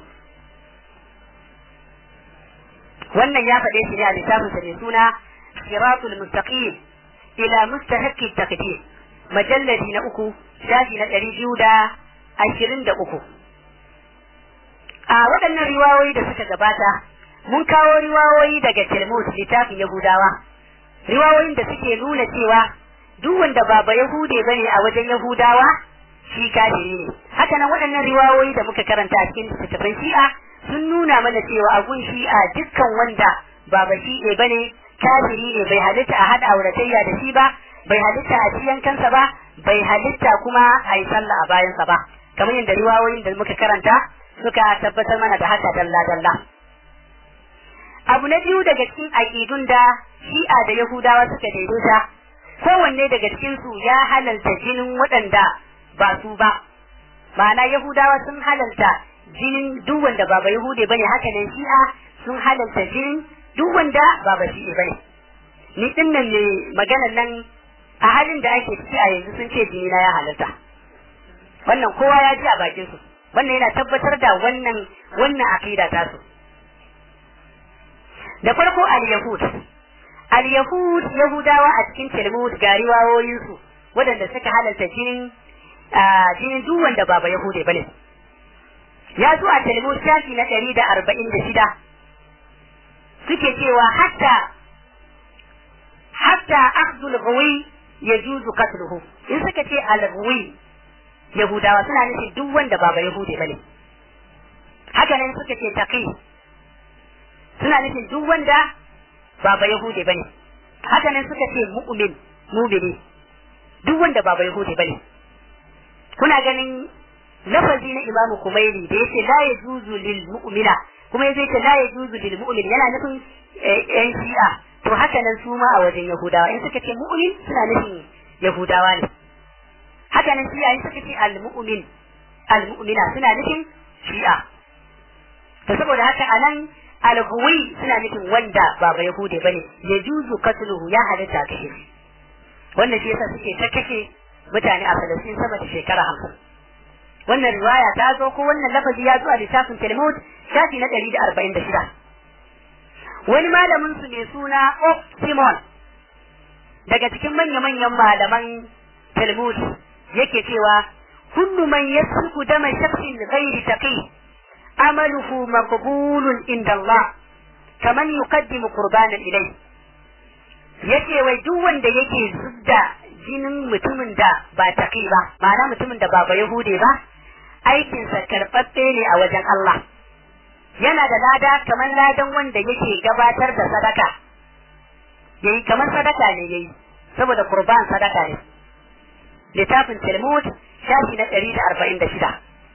wannan ya faɗe shi ne a littafin sa mai suna siratul mustaqim ila mustahaqqi taqdir majalladi na uku shafi na ɗari biyu da ashirin da uku a waɗannan riwayoyi da suka gabata mun kawo riwayoyi daga Talmud littafin Yahudawa riwayoyin da suke nuna cewa duk wanda ba ba Yahude bane a wajen Yahudawa shi kafiri ne haka nan waɗannan riwayoyi da muka karanta a cikin littattafan Shi'a sun nuna mana cewa a gun Shi'a dukkan wanda ba ba Shi'a bane kafiri ne bai halitta a hada auratayya da shi ba bai halitta a ciyan kansa ba bai halitta kuma a yi sallah a bayansa ba kamar yadda riwayoyin da muka karanta suka tabbatar mana da haka dalla dalla abu na biyu daga cikin aƙidun da shi'a da yahudawa suka daidaita kowanne daga cikin su ya halalta jinin waɗanda ba su ba ma'ana yahudawa sun halalta jinin duk wanda ba ba yahude bane haka nan shi'a sun halalta jinin duk wanda ba ba shi'e bane ni din nan ne maganar nan a halin da ake ciki a yanzu sun ce jini na ya halalta wannan kowa ya ji a bakin su wannan yana tabbatar da wannan wannan aqida ta su da farko al-yahud al-yahud yahudawa a cikin talmud ga riwayoyin su waɗanda suka halalta jinin jinin duk wanda ba ba yahude bane ya zo a talmud shafi na ɗari da arba'in da shida suke cewa hatta hatta akhdul ghawi yajuzu qatluhu in suka ce al-ghawi yahudawa suna nufin duk wanda ba ba yahude bane haka nan suka ce taqi suna nufin duk wanda ba ba yahude bane haka nan suka ce mu'min mu'mini duk wanda ba ba yahude bane kuna ganin lafazi na imamu kumaili da yace la yajuzu lil mu'mina kuma yace ce la yajuzu lil mu'min yana nufin yan shi'a to haka nan su ma a wajen yahudawa in suka ce mu'min suna nufin yahudawa ne haka nan shi'a in suka ce al mu'min al mu'mina suna nufin shi'a to saboda haka anan al suna nufin wanda ba ba yahude bane yajuzu qatluhu ya halatta kashe shi wannan shi yasa suke ta kashe mutane a Falastin sama da shekara hamsin. Wannan riwaya ta zo ko wannan lafazi ya zo a littafin Talmud shafi na ɗari da arba'in da shida. Wani malamin su mai suna Ok Simon daga cikin manya-manyan malaman Talmud yake cewa kullu man yasfiku dama shakhsin ghairi taqi amaluhu maqbulun inda Allah kaman yuqaddimu qurbanan ilayhi yace wai duk wanda yake zubda jinin mutumin da ba taƙi ba ma'ana mutumin da ba ba yahude ba aikinsa karɓaɓɓe ne a wajen Allah yana da lada kamar ladan wanda yake gabatar da sadaka yayi kamar sadaka ne yayi saboda kurban sadaka ne littafin Talmud shafi na ɗari da arba'in da shida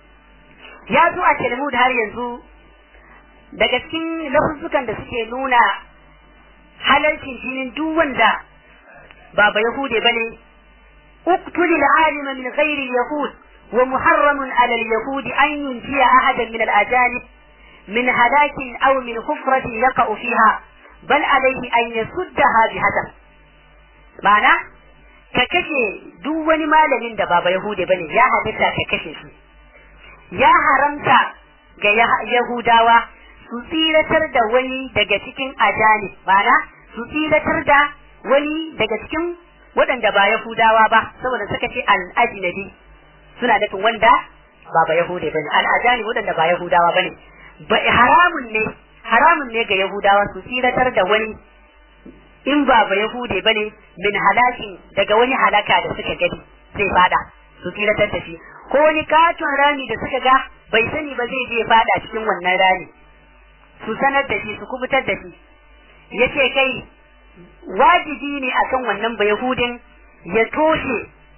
ya zo a Talmud har yanzu daga cikin lafuzzukan da suke nuna halalcin jinin duk wanda ba ba Yahude bane اقتل العالم من غير اليهود ومحرم على اليهود أن ينجي أحدا من الأجانب من هلاك أو من حفرة يقع فيها بل عليه أن يسدها بهدف معنى ككشي دون ما لمن دبابا يهودي بني يا هدفتا ككشي يا حرمتا ga Yahudawa su tsiratar da wani daga cikin ajani ma'ana su tsiratar da wani daga cikin waɗanda ba Yahudawa ba saboda suka ce al-ajnabi suna nufin wanda ba ba Yahude bane al-ajani waɗanda ba Yahudawa bane ba haramun ne haramun ne ga Yahudawa su tsiratar da wani in ba ba Yahude bane min halakin daga wani halaka da suka gani zai fada su tsiratar da shi ko wani katon rami da suka ga bai sani ba zai je fada cikin wannan rami su sanar da shi su kubutar da shi yace kai wajibi ne akan wannan ba Yahudin ya toshe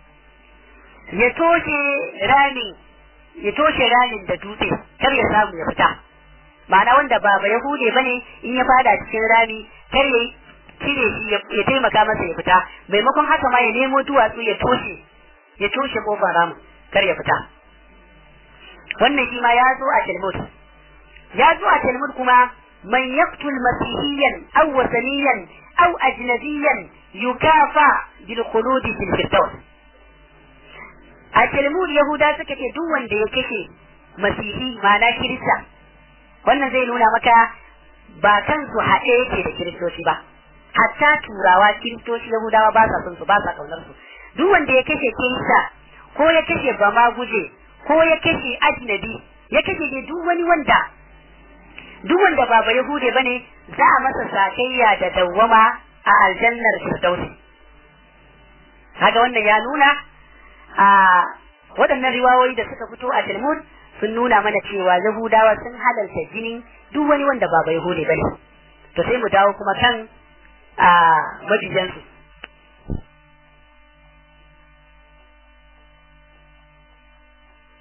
ya toshe ramin ya toshe ramin da dutse kar ya samu ya fita ma'ana wanda ba ba Yahude bane in ya fada cikin rami kar ya cire shi ya taimaka masa ya fita maimakon haka ma ya nemo duwatsu ya toshe ya toshe kofar ramin kar ya fita wannan shi ma ya zo a Talmud ya zo a Talmud kuma man yaqtul masihiyan aw wasaniyan أو أجنبيا يكافى بالخلود في الفردوس التلمود يهودا suka ce duk wanda ya kashe masihi ma'ana kirista wannan zai nuna maka ba kansu haɗe yake da kiristoci ba hatta turawa kiristoci yahudawa ba sa son su ba sa kaunar su duk wanda ya kashe kirista ko ya kashe bama guje ko ya kashe ajnabi ya kashe duk wani wanda duk wanda ba ba Yahude bane za a masa sakayya da dawwama a aljannar Firdausi kaga wannan ya nuna a waɗannan riwayoyi da suka fito a Talmud sun nuna mana cewa Yahudawa sun halalta jinin duk wani wanda ba ba Yahude bane to sai mu dawo kuma kan a mabijansu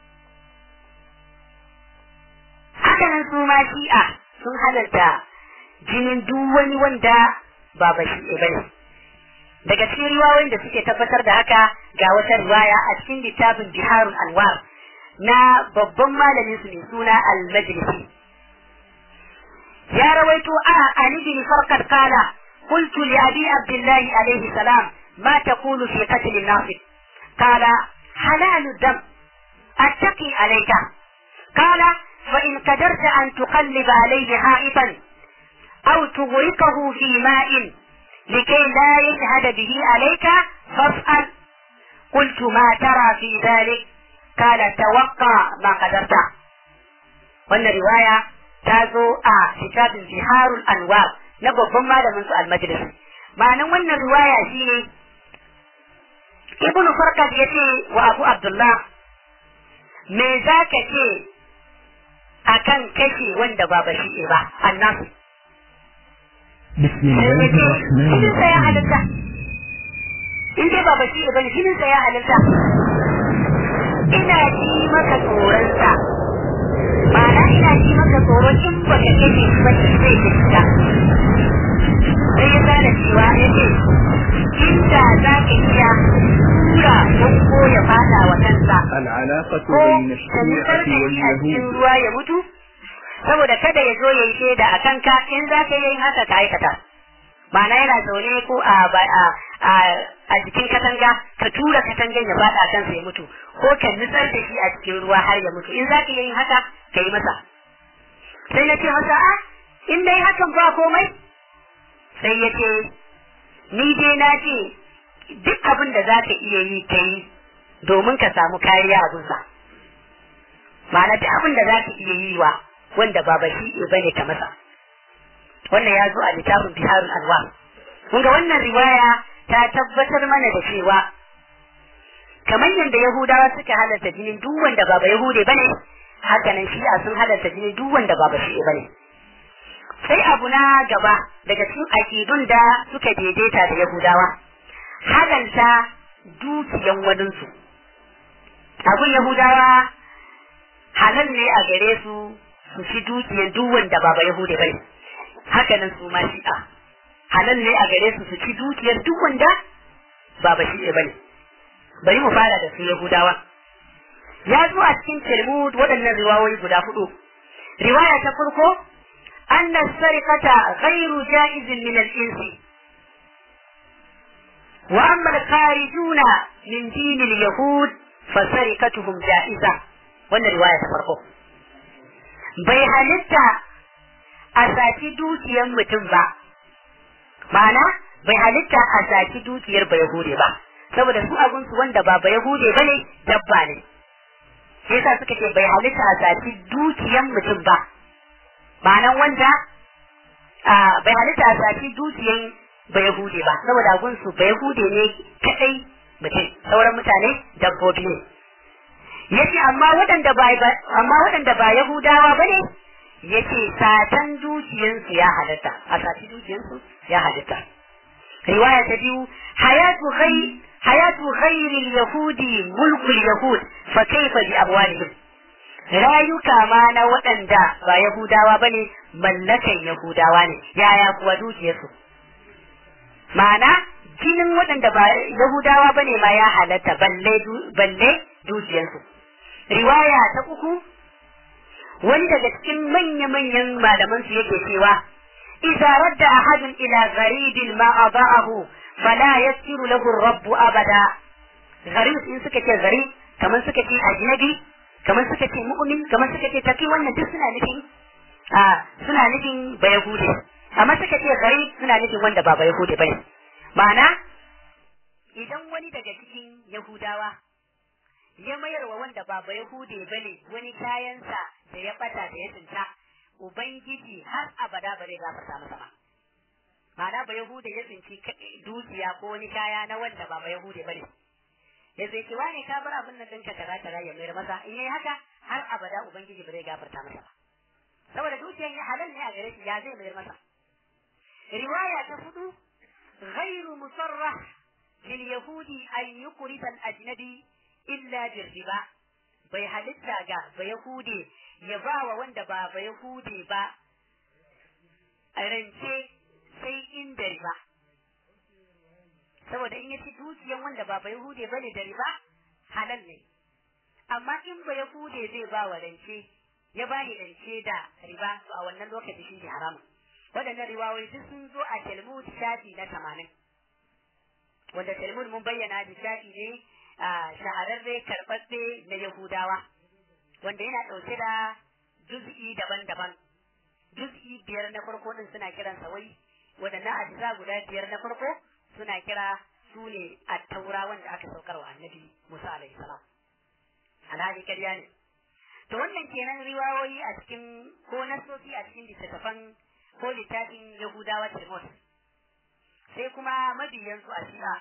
haka nan su ma shi'a sun halarta jinin duk wani wanda ba bashi bane daga cikin riwayoyin da suke tabbatar da haka ga wata riwaya a cikin littafin Biharul Anwar na babban malamin su mai suna Al-Majlisi ya rawaito a Ali bin Farqad qala قلت لأبي عبد الله عليه السلام ما تقول في قتل الناصب قال حلال الدم أتقي عليك قال فإن قدرت أن تقلب عليه حائطا أو تغرقه في ماء لكي لا يشهد به عليك فافعل قلت ما ترى في ذلك قال توقع ما قدرت wannan riwaya ta zo a kitabin biharul anwar na babban malamin su almajlis ma'anan wannan riwaya shine ibnu farqad yace wa abu abdullah me zaka ce akan kashe wanda ba bashi ba annabi بسم الله الرحمن jinin sa ya الرحيم halitta in dai ba bashi ba ne jinin sa ya halitta ina ji maka tsoron sa ma'ana ina ji maka tsoron in baka kashe shi ba shi zai fita sai ya gane cewa ya ce inda za ka iya tura don ko ya fada wa kansa العلاقة ko بين ka nutsar الشيعة da shi a cikin واليهود ruwa ya mutu saboda kada ya zo ya yi shaida a kanka in za ka yi haka ka aikata ma'ana yana zaune ko a ba- a a a jikin katanga ka tura katangan ya fada a kansa ya mutu ko ka nutsar da shi a cikin ruwa har ya mutu in za ka yi haka ka yi masa sai na ce masa a in dai hakan ba komai sai ya ce ni dai na ce duk abin da za ka iya yi ka yi domin ka samu kariya a gunsa ma'ana duk abin da za ka iya yi wa wanda ba bashi ba ne ka masa wannan ya zo a littafin biharul anwa kun ga wannan riwaya ta tabbatar mana da cewa kamar yadda yahudawa suka halarta jinin duk wanda ba ba yahude bane haka nan shi'a sun halarta jinin duk wanda ba ba shi'a bane sai abu na gaba daga cikin akidun da suka daidaita da yahudawa halalta dukiyan waninsu abun yahudawa halal ne a gare su su ci dukiyan duk wanda ba ba yahude bane haka nan su ma shi'a halal ne a gare su su ci dukiyar duk wanda ba ba shi'a bane bari mu fara da su yahudawa ya zo a cikin talmud waɗannan riwayoyi guda hudu riwaya ta farko anna sarikata ghairu jaizin min al-insi wa amma al-kharijuna min din al-yahud fa sarikatuhum jaiza wannan riwaya ta farko bai halitta a saki dukiyar mutum ba ma'ana bai halitta a saki dukiyar ba yahude ba saboda su abunsu wanda ba ba yahude ba ne dabba ne sai yasa suka ce bai halitta a saki dukiyar mutum ba ma'anan wanda a bai halitta a saki dukiyar ba yahude ba saboda abunsu ba yahude ne kadai mutum sauran mutane dabbobi ne yace amma waɗanda ba amma waɗanda ba yahudawa bane yace satan dukiyansu ya halatta a sati dukiyansu ya halatta riwaya ta biyu hayatu ghayr hayatu ghayr al-yahudi mulku al-yahud fa kayfa bi abwalihim rayuka ma na waɗanda ba yahudawa bane mallakan yahudawa ne yaya kuwa dukiyarsu ma'ana jinin waɗanda ba yahudawa bane ma ya halatta balle balle dukiyarsu riwaya ta uku wani daga cikin manya-manyan malaman su yake cewa idza radda ahadun ila gharibin ma adaahu fala yassiru lahu rabbu abada gharib in suka ce gharib kamar suka ce ajnabi kamar suka ce mu'min kamar suka ce taki wannan duk suna nufin a suna nufin bayahude amma suka ce gharib suna nufin wanda ba bayahude bane ma'ana idan wani daga cikin yahudawa ya mayar wa wanda ba Yahude bane wani kayansa da ya bata da ya tsinta ubangiji har abada ba zai gafarta masa ba ma'ana ba Yahude ya tsinci dukiya ko wani kaya na wanda ba Yahude bane ya zai ce wane ka bar abin nan ɗinka kaza kaza ya mayar masa in yayi haka har abada ubangiji ba zai gafarta masa ba saboda dukiyan ya halal ne a gare shi ya zai mayar masa riwaya ta hudu غير مصرح لليهود أن يقرض الأجنبي illa birriba bai halitta ga ba yahude ya ba wa wanda ba ba yahude ba rance sai inda riba saboda in ya ci dukiyan wanda ba bai hude bane da riba halal ne amma in ba ya hude zai ba wa rance ya ba ni rance da riba to a wannan lokaci shi ne haramun waɗannan riwayoyi duk sun zo a Talmud shafi na tamanin wanda Talmud mun bayyana da shafi ne a shahararre karɓaɓɓe na Yahudawa wanda yana ɗauke da juz'i daban-daban juz'i biyar na farko din suna kiransa wai waɗannan ajiza guda biyar na farko suna kira su ne a taura wanda aka saukar wa annabi Musa alaihi salam alhali ƙarya ne to wannan kenan riwayoyi a cikin ko nasosi a cikin littattafan ko littafin Yahudawa Tirmos sai kuma mabiyansu a shi'a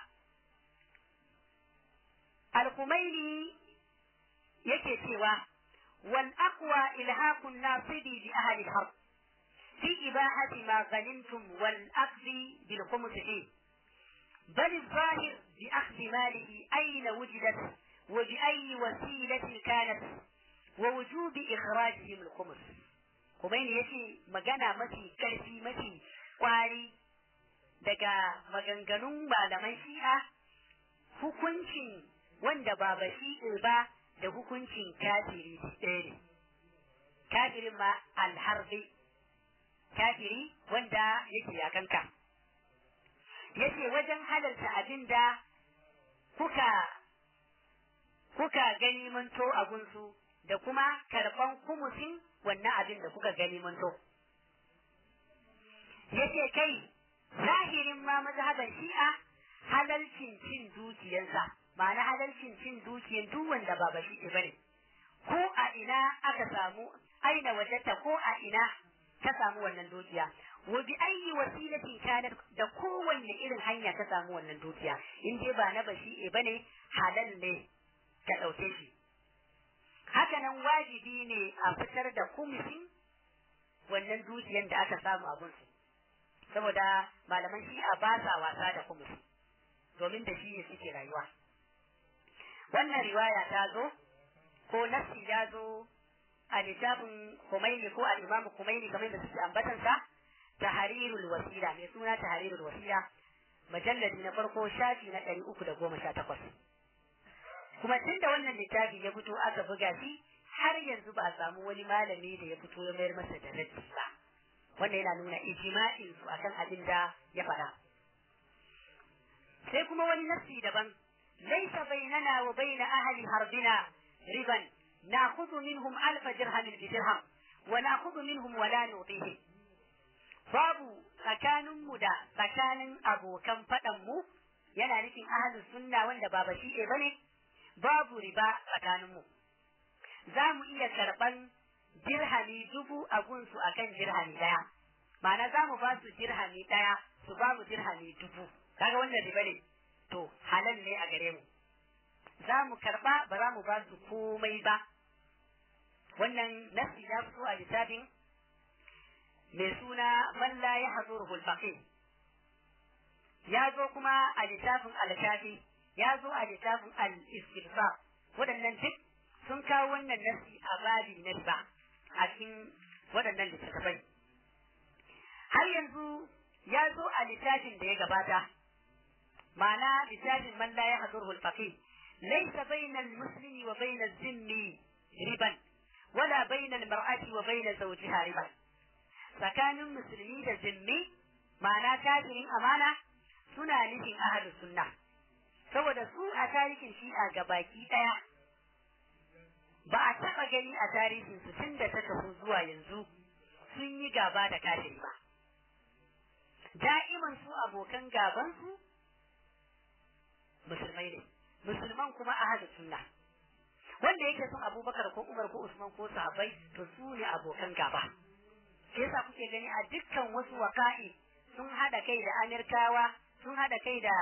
Al-Kumaini yake cewa wal aqwa ilhaqun nasibi bi ahli al-harb fi ibahati ma ghanimtum wal akhdhi bil khums fi بل الظاهر بأخذ ماله أين وجدت وبأي وسيلة كانت ووجوب إخراجهم الخمس Kumaini ya ce magana mafi ƙarfi mafi ƙwari daga maganganun malaman shi'a hukuncin wanda ba ba shi'e ba da hukuncin kafiri ɗaya ne. Kafirin ma alharbi, kafiri wanda yake yakanka. Ya ce wajen halarta abin da kuka kuka gani manto a gunsu da kuma karɓan kumusin wannan abin da kuka gani mun so. Yace kai zahirin ma mazhaban shi'a halalcin cin dukiyansa ma'ana halalcin cin dukiyan duk wanda ba bashi bane ko a ina aka samu aina wajata ko a ina ka samu wannan dukiya wa bi ayi wasilatin kanat da kowanne irin hanya ka samu wannan dukiya in dai ba na bashi bane halal ne ka dauke shi hakanan wajibi ne a fitar da kumsin wannan dukiyan da aka samu a gunsu saboda malaman shi'a ba sa wasa da kumsi domin da shi ne suke rayuwa wannan riwaya ta zo ko nassi ya zo a littafin Khomeini ko al-Imam Khomeini kamar da suke ambatansa tahrirul wasila mai suna tahrirul wasila majalladi na farko shafi na ɗari uku da goma sha takwas kuma tun da wannan littafi ya fito aka buga shi har yanzu ba a samu wani malami da ya fito ya mayar masa da raddi ba wannan yana nuna ijma'in su akan abin da ya faɗa sai kuma wani nassi daban laysa bainana wa baina ahli harbina riban na'khudhu minhum alfa dirhamin bi dirham wa na'khudhu minhum wa la nu'tihi babu tsakaninmu da tsakanin abokan faɗanmu yana nufin ahlus sunna wanda ba bashi bane babu riba tsakaninmu za mu iya karɓan dirhami dubu a gunsu a kan dirhami ɗaya ma'ana za mu ba su dirhami ɗaya su ba mu dirhami dubu kaga wannan riba ne to halal ne a gare mu za mu karɓa ba za mu ba su komai ba wannan nasi ya fito a littafin mai suna man la ya hazuruhu al ya zo kuma a littafin al-shafi ya zo a littafin al-istirfa waɗannan duk sun kawo wannan nasi a babi na riba a cikin waɗannan littattafai har yanzu ya zo a littafin da ya gabata ma'ana littafin man la yahduru al-faqih laysa bayna al-muslimi wa bayna az-zimmi riban wala bayna al-mar'ati wa bayna zawjiha riban tsakanin musulmi da zimmi ma'ana kafirin amana suna nufin ahlus sunna saboda su a tarihin shi'a ga baki ɗaya ba a taɓa gani a tarihin su tun da ta tafi zuwa yanzu sun yi gaba da kafiri ba da'iman su abokan gaban su musulmai ne musulman kuma ahlus sunna wanda yake son abubakar ko umar ko usman ko sahabbai to su ne abokan gaba shi yasa kuke gani a dukkan wasu waka'i sun hada kai da amirkawa sun hada kai da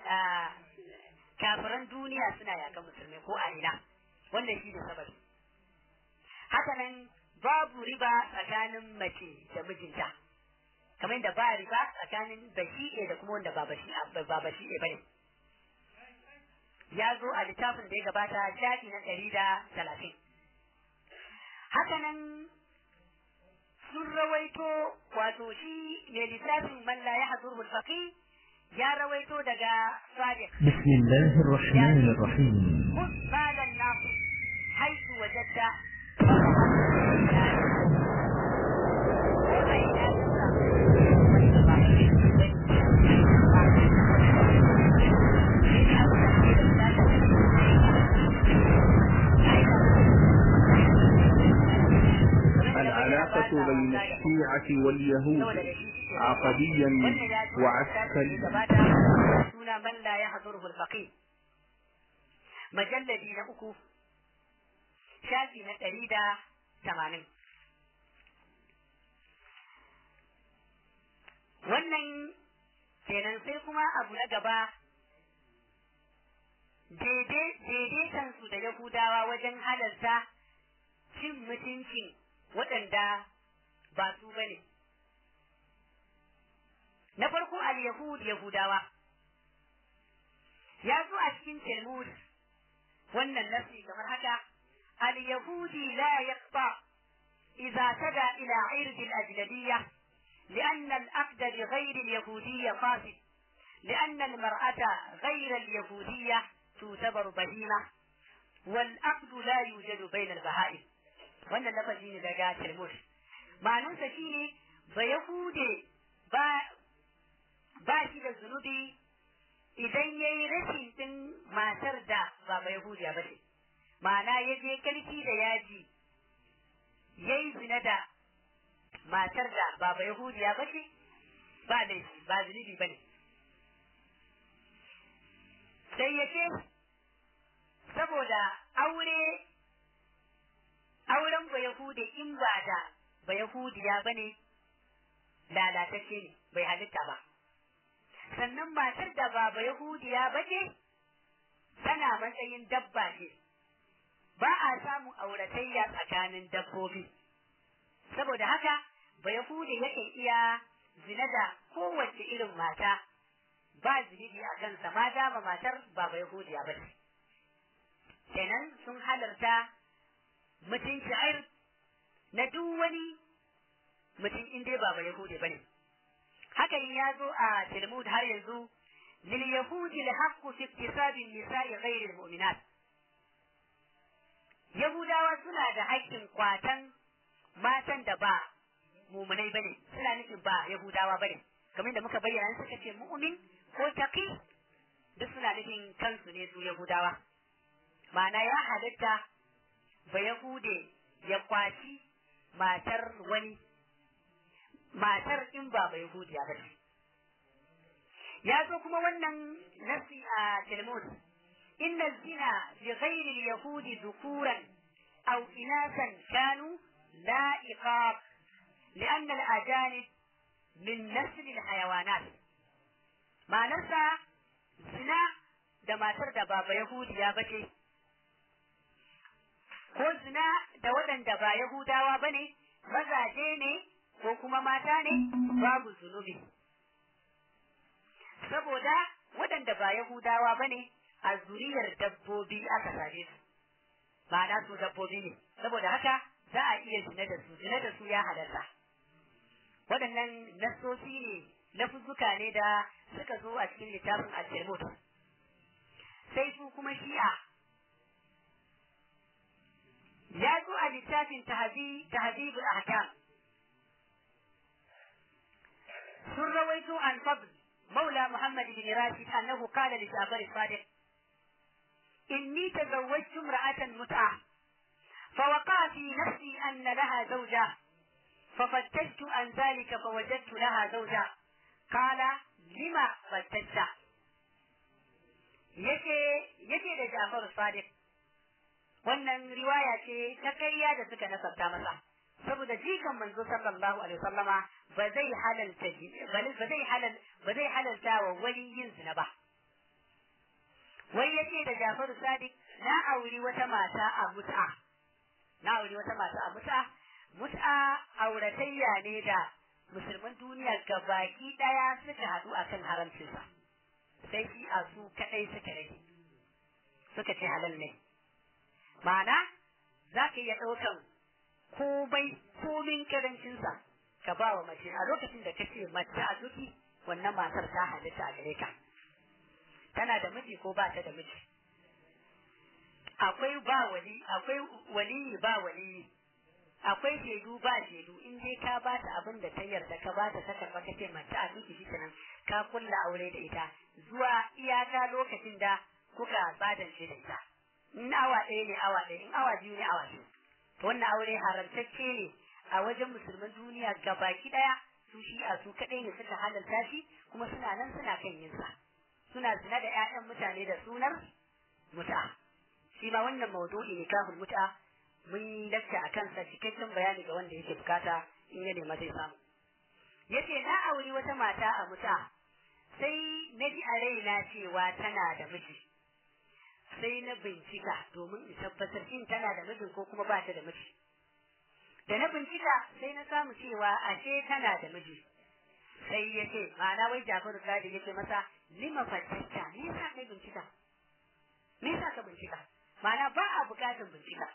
kafiran duniya suna yakan musulmai ko a ina wannan shi ne sababi haka nan babu riba tsakanin mace da mijinta kamar da ba riba tsakanin bashi'e da kuma wanda ba bashi'e bane ya zo a littafin da ya gabata shafi na ɗari da talatin haka nan su sun rawaito wato shi mai littafin man la yahduru al-faqih ya rawaito daga sadiq بسم الله الرحمن الرحيم خذ مال الناس حيث وجدت العلاقة بين الشيعة واليهود عقديا وعسكريا suna man la ya hadurhu al-faqih majalladi na uku shafi na ɗari da tamanin wannan kenan sai kuma abu na gaba daidaitansu da yahudawa wajen halarta cin mutuncin waɗanda ba su bane na farko al-yahud yahudawa ya zo a cikin Talmud wannan nasi kamar haka al-yahudi la yaqta idza tada ila ird al-ajnabiyya لأن الأقد بغير اليهودية فاسد لأن المرأة غير اليهودية تعتبر بهيمة والأقد لا يوجد بين البهائم wannan lafazi ne daga Talmud ma'anarsa shine ba Yahude ba ba shi da zunubi idan ya yi rashin ɗin matar da ba ba Yahudiya ba ce, ma'ana ya je karfi da yaji ya yi zina da matar da ba ba Yahudiya ba ce, ba laifi ba zunubi ba ne. Sai ya ce, saboda aure, auren ba Yahudi in ba da ba Yahudiya ba ne, lalatacce ne, bai halitta ba. sannan matar da ba ba Yahudiya ba ce, tana matsayin dabba ce, ba a samun auratayya tsakanin dabbobi. Saboda haka, ba Yahudi yake iya zina da kowace irin mata, ba zunubi a kansa ma dama matar ba ba Yahudiya ba ce. Kenan sun halarta mutum sha'ir na duk wani mutum inda ba ba Yahudi ba ne. hakan ya zo a Talmud har yanzu lil yahudi al haqqu fi iktisabi nisa'i ghayr al mu'minat Yahudawa suna da haƙƙin kwatan matan da ba mumunai bane suna nufin ba Yahudawa bane kamar da muka bayyana suka ce mu'min ko taqi duk suna nufin kansu ne su Yahudawa ma'ana ya halitta ba Yahude ya kwaci matar wani matar in ba bai hudiya ba ce. Ya zo kuma wannan nasi a Talmud, inna zina bi ghairi yahudi dhukuran aw inasan kanu la iqab لأن الأجانب من نسل الحيوانات ma'anarsa zina da matar da ba Yahudiya ba ce, ko zina da waɗanda ba Yahudawa ba ne, mazaje ne ko kuma mata ne babu zunubi. Saboda waɗanda ba Yahudawa ba ne a zuriyar dabbobi aka same su, ma'ana su dabbobi ne, saboda haka za a iya zina da su, zina da su ya halarta. Waɗannan nassosi ne, lafuzzuka ne da suka zo a cikin littafin al Sai su kuma shi'a ya zo a littafin tahzibul ahkam sun rawaito an fadl maula muhammad bin rashid annahu qala li jabir sadiq inni tazawwajtu imra'atan mut'a فوقع في نفسي أن لها زوجة ففتشت عن ذلك فوجدت لها زوجة قال لما فتشت yake yake da Ja'far Sadiq wannan riwaya ce ta ƙarya da suka nasarta masa saboda jikan manzo sallallahu alaihi wasallama ba zai halalta ba zai halal ba zai halalta wa wani yin zina ba wai yace da Ja'far Sadiq na auri wata mata a mut'a na auri wata mata a mut'a mut'a auratayya ne da musulman duniya gabaki daya suka haɗu akan haramcinsa sai shi a su kadai suka rage suka ce halal ne ma'ana za ka iya ɗaukan komai komin karancinsa ka ba wa mace a lokacin da kace mace a duki wannan matar ta halitta a gare ka tana da miji ko ba ta da miji akwai ba wali akwai wali ba wali akwai shaidu ba shaidu in dai ka ba ta abin da ta yarda ka ba ta ta karba ka ce mace a duki shi nan ka kulla aure da ita zuwa iyaka lokacin da kuka badance da ita in awa ɗaya ne awa ɗaya in awa biyu ne awa biyu to wannan aure haramtacce ne a wajen musulman duniya gabaki ɗaya su shi a su kaɗai ne suka halalta shi kuma suna nan suna kan yin sa suna zina da ƴaƴan mutane da sunar muta shi ma wannan maudu'i ne kafin muta mun yi lakta a kansa cikakken bayani ga wanda yake bukata in ya nema zai samu yace na auri wata mata a muta sai na ji a raina cewa tana da miji sai na bincika domin in tabbatar shin tana da mijin ko kuma ba ta da miji da na bincika sai na samu cewa ashe tana da miji sai ya ce ma'ana wai Jafaru Sadi ya ce masa lima fatacca me yasa kai bincika me yasa ka bincika ma'ana ba a bukatar bincika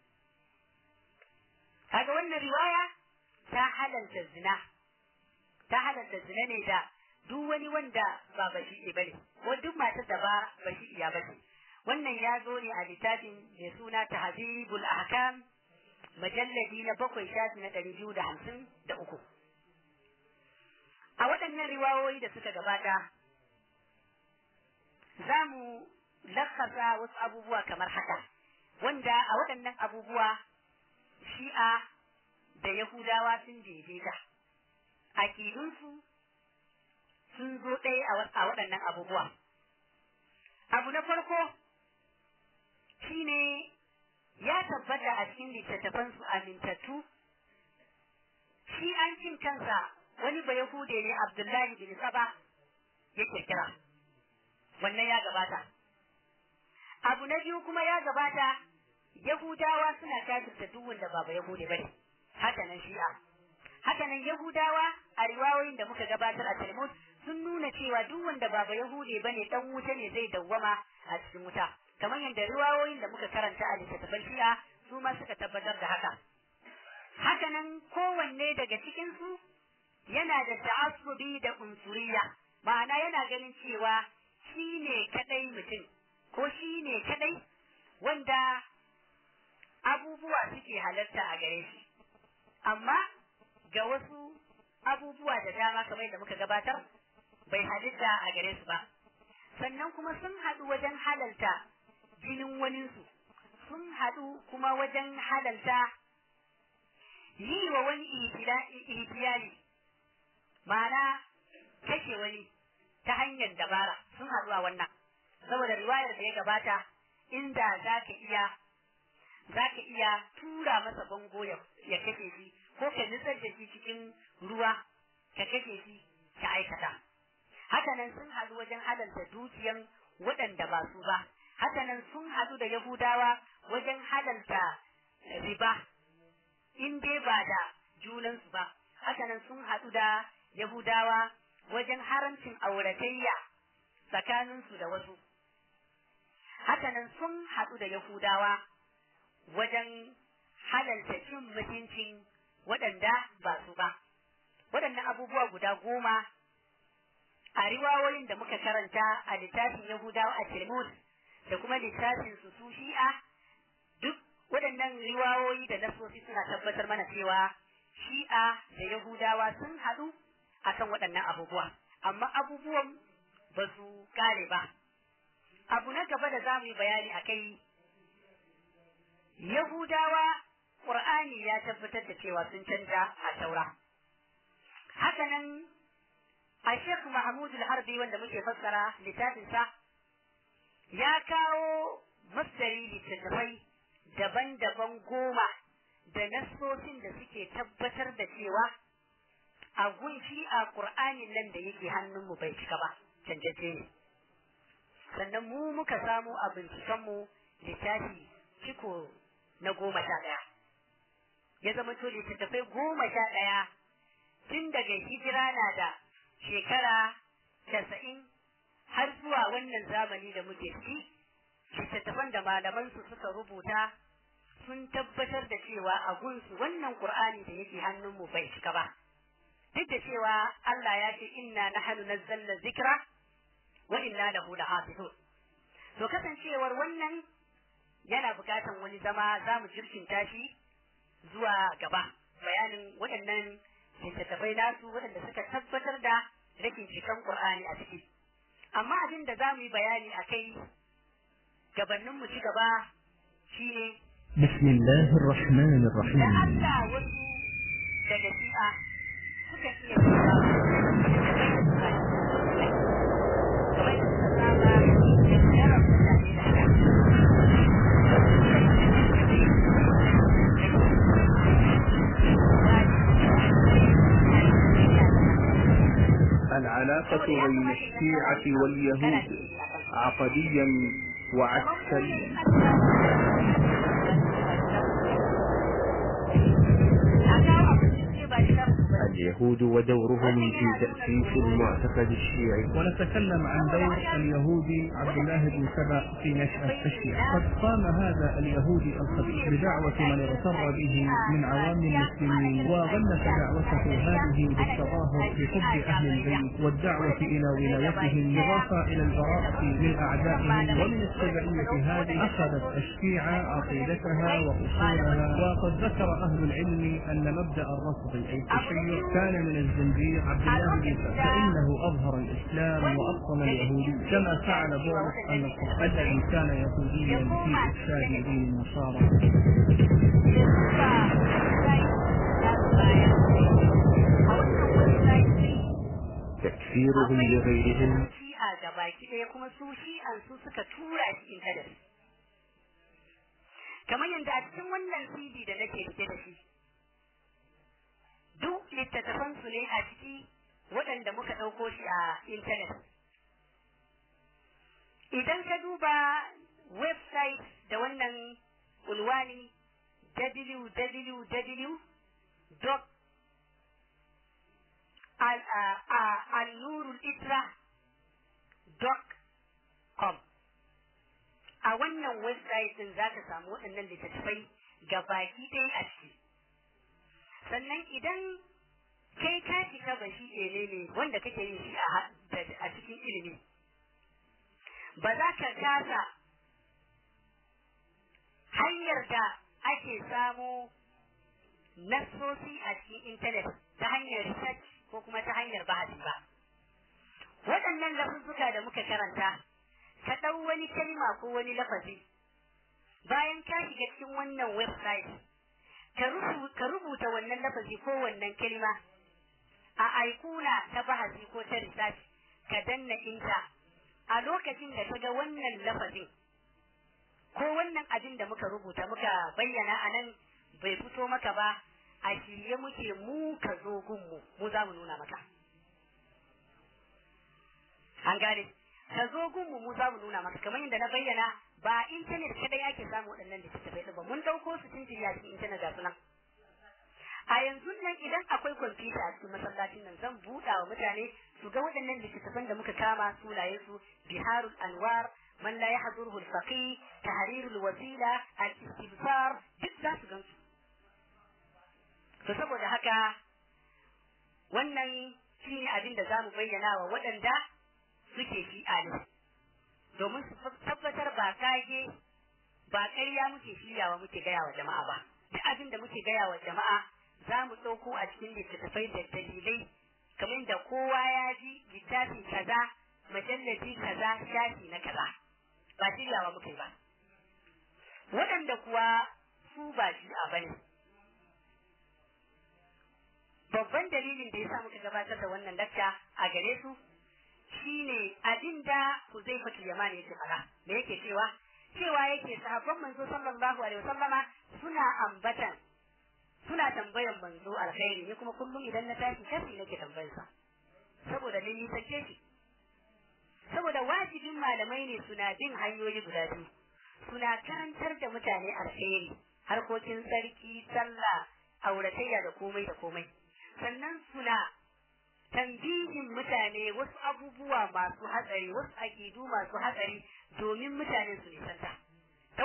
kaga wannan riwaya ta halalta zina ta halalta zina ne da duk wani wanda ba bashi bane ko duk matar da ba bashi iya bace wannan ya zo ne a littafin mai suna tahzibul ahkam majalladi na bakwai shafi na ɗari biyu da hamsin da uku a waɗannan riwayoyi da suka gabata za mu lakasa wasu abubuwa kamar haka wanda a waɗannan abubuwa shi'a da yahudawa sun daidaita aƙidunsu sun zo ɗaya a waɗannan abubuwa abu na farko shine ya tabbata a cikin littattafansu amintattu shi an cin kansa wani ba Yahude ne Abdullahi bin Saba ya kirkira wannan ya gabata abu na biyu kuma ya gabata Yahudawa suna kafirta duk wanda ba Yahude bane haka nan shi'a haka nan Yahudawa a riwayoyin da muka gabatar a Talmud sun nuna cewa duk wanda ba Yahude bane dan wuta ne zai dawwama a cikin wuta kamar yadda riwayoyin da muka karanta a littattafan shi'a su ma suka tabbatar da haka haka nan kowanne daga cikin su yana da ta'assubi da unsuriya ma'ana yana ganin cewa shi ne kadai mutum ko shi ne kadai wanda abubuwa suke halarta a gare shi amma ga wasu abubuwa da dama kamar da muka gabatar bai halitta a gare su ba sannan kuma sun haɗu wajen halalta jinin waninsu sun haɗu kuma wajen halalta yi wa wani ihtiyali ma'ana kashe wani ta hanyar dabara sun haɗu a wannan saboda riwayar da ya gabata inda za ka iya za ka iya tura masa bango ya kashe shi ko ka nutsar da shi cikin ruwa ka kashe shi ka aikata hakanan sun haɗu wajen halalta dukiyan waɗanda ba su ba hakanan sun haɗu da yahudawa wajen halalta riba in dai ba da junansu ba hakanan sun haɗu da yahudawa wajen haramcin auratayya tsakaninsu da wasu hakanan sun haɗu da yahudawa wajen halalta cin mutuncin waɗanda ba su ba waɗannan abubuwa guda goma a riwayoyin da muka karanta a littafin yahudawa a tilmus da kuma littafin su su shi'a duk waɗannan riwayoyi da nasosi suna tabbatar mana cewa shi'a da yahudawa sun haɗu akan waɗannan abubuwa amma abubuwan ba su kare ba abu na gaba da za mu yi bayani a kai yahudawa ƙur'ani ya tabbatar da cewa sun canja a taura hakanan a shek mahmud al-harbi wanda muke fassara littafinsa ya kawo masdari littattafai daban-daban goma da nassosin da suke tabbatar da cewa a gunshi a ƙur'anin nan da yake hannunmu bai cika ba canjace ne sannan mu muka samu a bincikenmu littafi ciko na goma sha ɗaya ya zama to littattafai goma sha ɗaya tun daga hijira na da shekara casa'in har zuwa wannan zamani da muke ciki littattafan da malamansu suka rubuta sun tabbatar da cewa a gunsu wannan Qur'ani da yake hannunmu bai cika ba duk da cewa Allah ya ce inna nahnu nazzalna zikra wa inna lahu lahafizun to kasancewar wannan yana bukatan wani zama za mu jirkinta shi zuwa gaba bayanin waɗannan littattafai nasu waɗanda suka tabbatar da rashin cikan Qur'ani a ciki amma abin da za mu yi bayani a kai gabanin mu ci gaba shine بسم الله الرحمن da الرحيم Allah wasu daga shi'a suka iya cewa kamar da suka saba da yaran mutane da haka العلاقة بين الشيعة واليهود عقديا وعسكريا اليهود ودورهم في تأسيس المعتقد الشيعي ونتكلم عن دور اليهودي عبد الله بن سبأ في نشأة الشيعة قد قام هذا اليهودي الخبيث بدعوة من اغتر به من عوام المسلمين وغلف دعوته هذه بالتظاهر بحب أهل البيت والدعوة إلى ولايتهم إضافة إلى البراءة من أعدائهم ومن التبعية هذه أخذت الشيعة عقيدتها وأصولها وقد ذكر أهل العلم أن مبدأ الرفض أي التشيع كان من الزنديق عبد الله بن سبأ فإنه أظهر الإسلام وأبطل اليهودية كما فعل بولس أن القرآن الذي كان يهوديا في إرشاد دين النصارى تكفيرهم لغيرهم shi'a ga baki ɗaya kuma su shi'an su suka tura cikin kadar kamar yadda a cikin wannan cd da nake rike da shi duk littattafan su ne a ciki waɗanda muka ɗauko shi a intanet idan ka duba website da wannan unwani www al-nurul isra com a wannan website din za ka samu waɗannan littattafai ga baki ɗaya a ciki sannan idan kai ka shiga ba shi ne ne wanda kake yin shi a cikin ilimi ba za ka kasa hanyar da ake samo nassosi a cikin intanet ta hanyar research ko kuma ta hanyar bahasi ba waɗannan lafuzzuka da muka karanta ka ɗau wani kalma ko wani lafazi bayan ka shiga cikin wannan website ka rubuta wannan lafazi ko wannan kalma a aikuna ta bahasi ko ta research ka danna inta a lokacin da ka ga wannan lafazin ko wannan abin da muka rubuta muka bayyana a nan bai fito maka ba a shirye muke mu ka zo gunmu mu za mu nuna maka an gane ka zo gunmu mu za mu nuna maka kamar yadda na bayyana ba intanet kadai ake samu waɗannan littattafai ɗin ba mun ɗauko su tun a cikin intanet ga sunan a yanzu nan idan akwai kwamfuta a cikin masallacin nan zan buɗa wa mutane su ga waɗannan littattafan da muka kama sunayen su biharul anwar man la yahduruhu al-faqih tahrirul wasila al-istibsar duk za su gansu to saboda haka wannan shine abin da zamu bayyana wa waɗanda suke shi'a ne domin su tabbatar ba kage ba ƙarya muke shiryawa muke gaya wa jama'a ba duk abin da muke gaya wa jama'a za mu ɗauko a cikin littattafai da dalilai kamar da kowa ya ji littafi kaza majallaci kaza shafi na kaza ba shiryawa muke ba waɗanda kuwa su ba shi'a bane babban dalilin da ya sa muka gabatar da wannan dakta a gare su shine abin da Huzaifa Yamani yake fara me yake cewa cewa yake sahabban manzo sallallahu alaihi wasallama suna ambatan suna tambayan manzo alkhairi ne kuma kullum idan na tashi kafi nake tambayar sa saboda ni ni take shi saboda wajibin malamai ne suna bin hanyoyi guda biyu suna karantar da mutane alkhairi harkokin sarki sallah auratayya da komai da komai sannan suna tambihin mutane wasu abubuwa masu hatsari wasu akidu masu hatsari domin mutane su nisanta ta waɗannan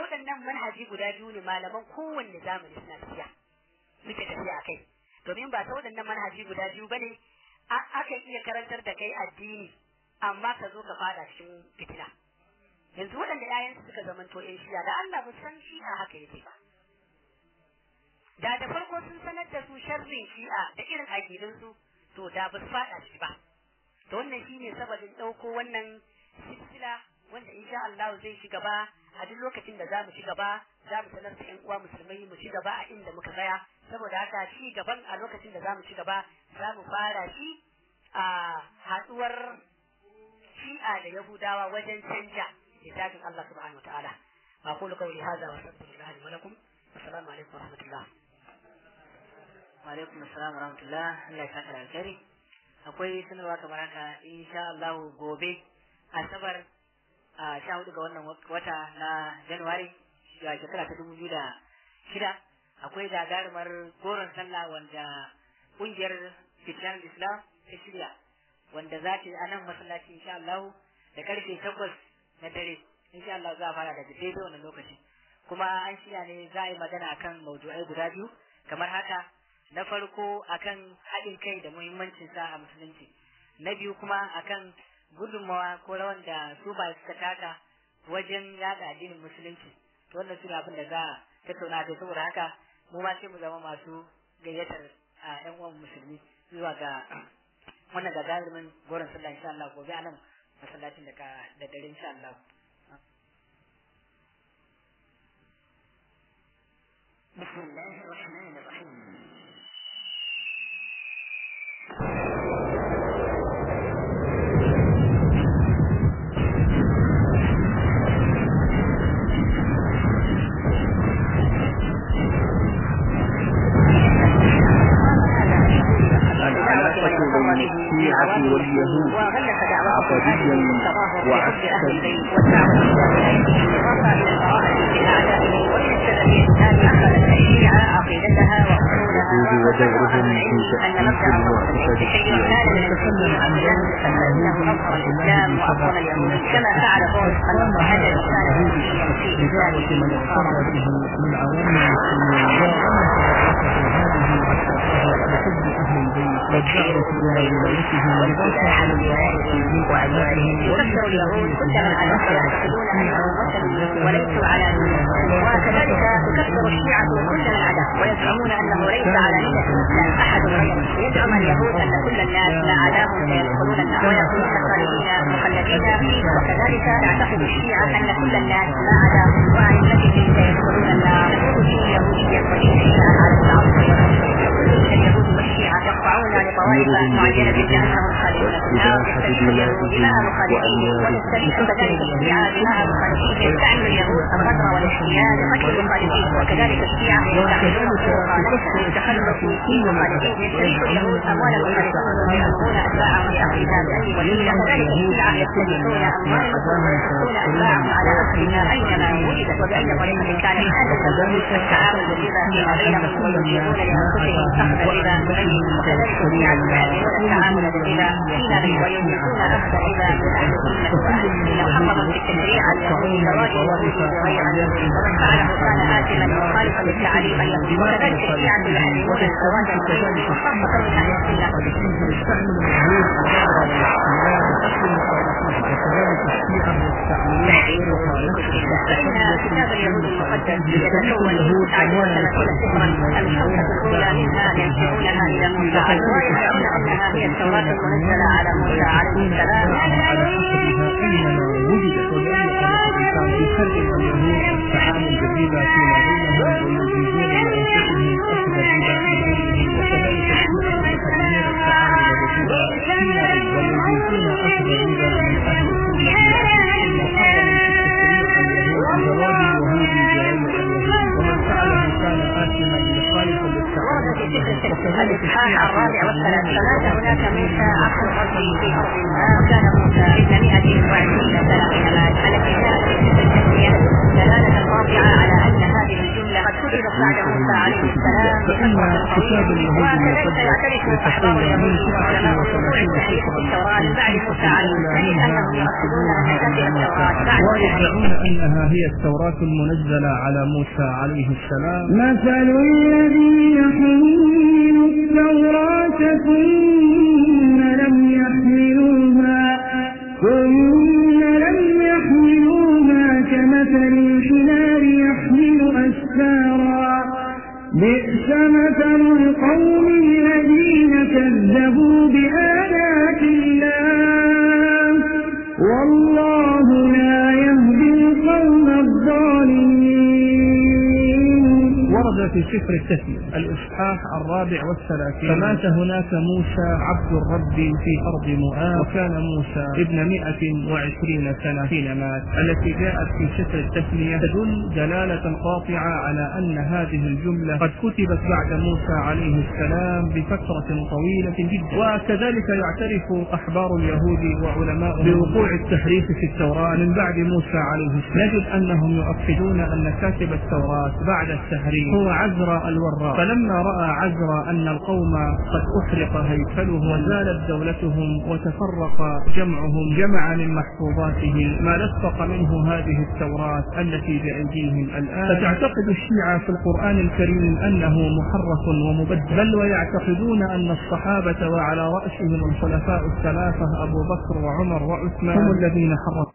manhaji guda biyu ne malaman kowanne zamani suna tafiya suke tafiya a kai domin ba ta waɗannan manhaji guda biyu ba ne akan iya karantar da kai addini amma ka zo ka fada cikin fitina yanzu waɗanda ‘ya'yansu suka zamanto ‘yan shiya da Allah ba san shi'a haka yake ba da da farko sun sanar da su sharrin shi'a da irin aƙidunsu to da ba su fada shi ba to wannan shine sababin ɗauko wannan silsila wanda insha Allah zai ci gaba a duk lokacin da zamu ci gaba zamu sanar da ƴan uwa musulmai mu ci gaba a inda muka tsaya saboda haka ci gaban a lokacin da zamu ci gaba zamu fara shi a haduwar shi'a da yahudawa wajen canja littafin Allah subhanahu wataala aqulu qawli hadha wa astaghfirullah li wa lakum assalamu alaikum wa rahmatullah wa alaikum assalam wa rahmatullah Allah ya saka da alkhairi akwai sanarwa kamar haka insha Allah gobe asabar a sha hudu ga wannan wata na januwari ga shekara ta dubu biyu da shida akwai gagarumar goron sallah wanda kungiyar fitilar islam ta shirya wanda za ta yi a nan masallaci insha Allah da karfe takwas na dare insha Allah za a fara daga daidai wannan lokaci kuma an shirya ne za a yi magana akan maudu'ai guda biyu kamar haka na farko akan haɗin kai da muhimmancin sa a musulunci na biyu kuma akan gudunmawa ko rawan da su ba suka taka wajen yada addinin musulunci to wannan su abin da za a tattauna da saboda haka mu ma sai mu zama masu gayyatar a yan uwan musulmi zuwa ga wannan gagarumin goron sallah insha Allah gobe a nan masallacin da da dare insha Allah بسم الله الرحمن الرحيم العلاقة بين الشيعة واليهود عقديا وعسكريا اليهود ودورهم في تأسيس المعتقد الشيعي نتكلم عن ذلك اليهود الإسلام وأقوم اليهود كما فعل بولس أن هذا الإنسان لذلك من اقترب به من عوام المسلمين وأن تركته هذه التفاهة بحب أهل البيت والدعوة إلى ولايتهم والبحث عن ولايتهم وأعدائهم يكثر اليهود كلما أنهم يعتقدون أنهم وثنيون وليسوا على دينهم وكذلك تكفر الشيعة كل من عدا ويزعمون أنه ليس على ملة الإسلام أحد غيره يزعم اليهود أن كل الناس ما عداهم سيدخلون النار ويكونون خالدين مخلدين فيه وكذلك تعتقد الشيعة أن كل الناس ما عداهم وعن ملتهم سيدخلون النار تقول فيه يهوديا وشيعيا على العصر اليهود والشيعة يقطعون لطوائف معينة بأنهم خالدون في النار يستشهد اليهود بها مخالفين ويستشهد كذلك الشيعة بها مخالفين يستعمل اليهود القدر والاحتيال لقتل المخالفين وكذلك الشيعة يستعملون الطرق ليس للتخلص في مخالفين يستريح اليهود أموال المخالفين ويأمرون أتباعهم لأخذها بأي وسيلة كذلك الشيعة يستريحون أموال المسلمين ويحثون أتباعهم على أخذها أينما وجدت وبأي طريقة كانت هذا التعامل بالربا فيما بينهم ويجيبون لأنفسهم أخذ الربا بغيرهم وكذلك الشيعة يعلمون التعامل بالربا فيما بينهم ويملكون أخذ الربا من أهل الذمة والأهل محرم في التشريع اليهودي زواج اليهود بغير أهله ومن فعله كان آثما مخالفا للتعاليم اليهودي وكذلك الشيعة يعلمون الزواج الغير خاصة من أهل السنة يستعمل اليهود الغرب وكذلك الشيعة يستعملون فإن كتاب اليهود المقدس يتكون من عشر ثلاثين سفرا الخمسة الأولى منها ينسبونها إلى موسى عليه ويدعون أنها هي التوراة المنزلة على موسى عليه السلام وجدت وبأي طريقة كان يفرق اليهود التعامل بالربا فيما بينهم ويجيزون لأنفسهم أخذ الربا من غيرهم وكذلك الشيعة يحرمون التعامل بالربا فيما بينهم ويجيزون أخذ الربا من أهل السنة محرم في التشريع اليهودي زواج اليهود بغير اليهود ومن فعله كان آثما مخالفا ورد في للتعاليم سلسلة الإصحاح الرابع والثلاث فمات هناك موسى أخو ربه في أرض ما وكان موسى ابن مئة وعشرين سنة حين مات التي كانت في سلسلة التسمية دلالة قاطعة على أن هذه الجملة قد كتبت بعد موسى عليه السلام فإن كتاب اليهود المقدس يتكون من تسعة وثلاثين سفرا الخمسة الأولى منها ينسبونها إلى موسى ويدعون أنها هي التوراة المنزلة على موسى عليه السلام مثل الذين حملوا التوراة ثم لم يحملوها ثم لم يحملوها كمثل الحمار يحمل أسفارا بئس مثل القوم الذين كذبوا بآيات الله والله لا يهدي القوم الظالمين ورد في سفر التثنية الإصحاح الرابع والثلاثين فمات هناك موسى عبد الرب في أرض مؤاب وكان موسى ابن مئة وعشرين سنة حين مات التي جاءت في سفر التثنية تدل دلالة قاطعة على أن هذه الجملة قد كتبت بعد موسى عليه السلام بفترة طويلة جدا وكذلك يعترف أحبار اليهود وعلماء بوقوع التحريف في التوراة من بعد موسى عليه السلام نجد أنهم يؤكدون أن كاتب التوراة بعد التحريف هو عزرا الوراق فلما رأى عزرا أن القوم قد أحرق هيكله وزالت دولتهم وتفرق جمعهم جمع من محفوظاته ما لصق منه هذه التوراة التي بأيديهم الآن فتعتقد الشيعة في القرآن الكريم أنه محرف ومبدل بل ويعتقدون أن الصحابة وعلى رأسهم الخلفاء الثلاثة أبو بكر وعمر وعثمان هم الذين حرفوا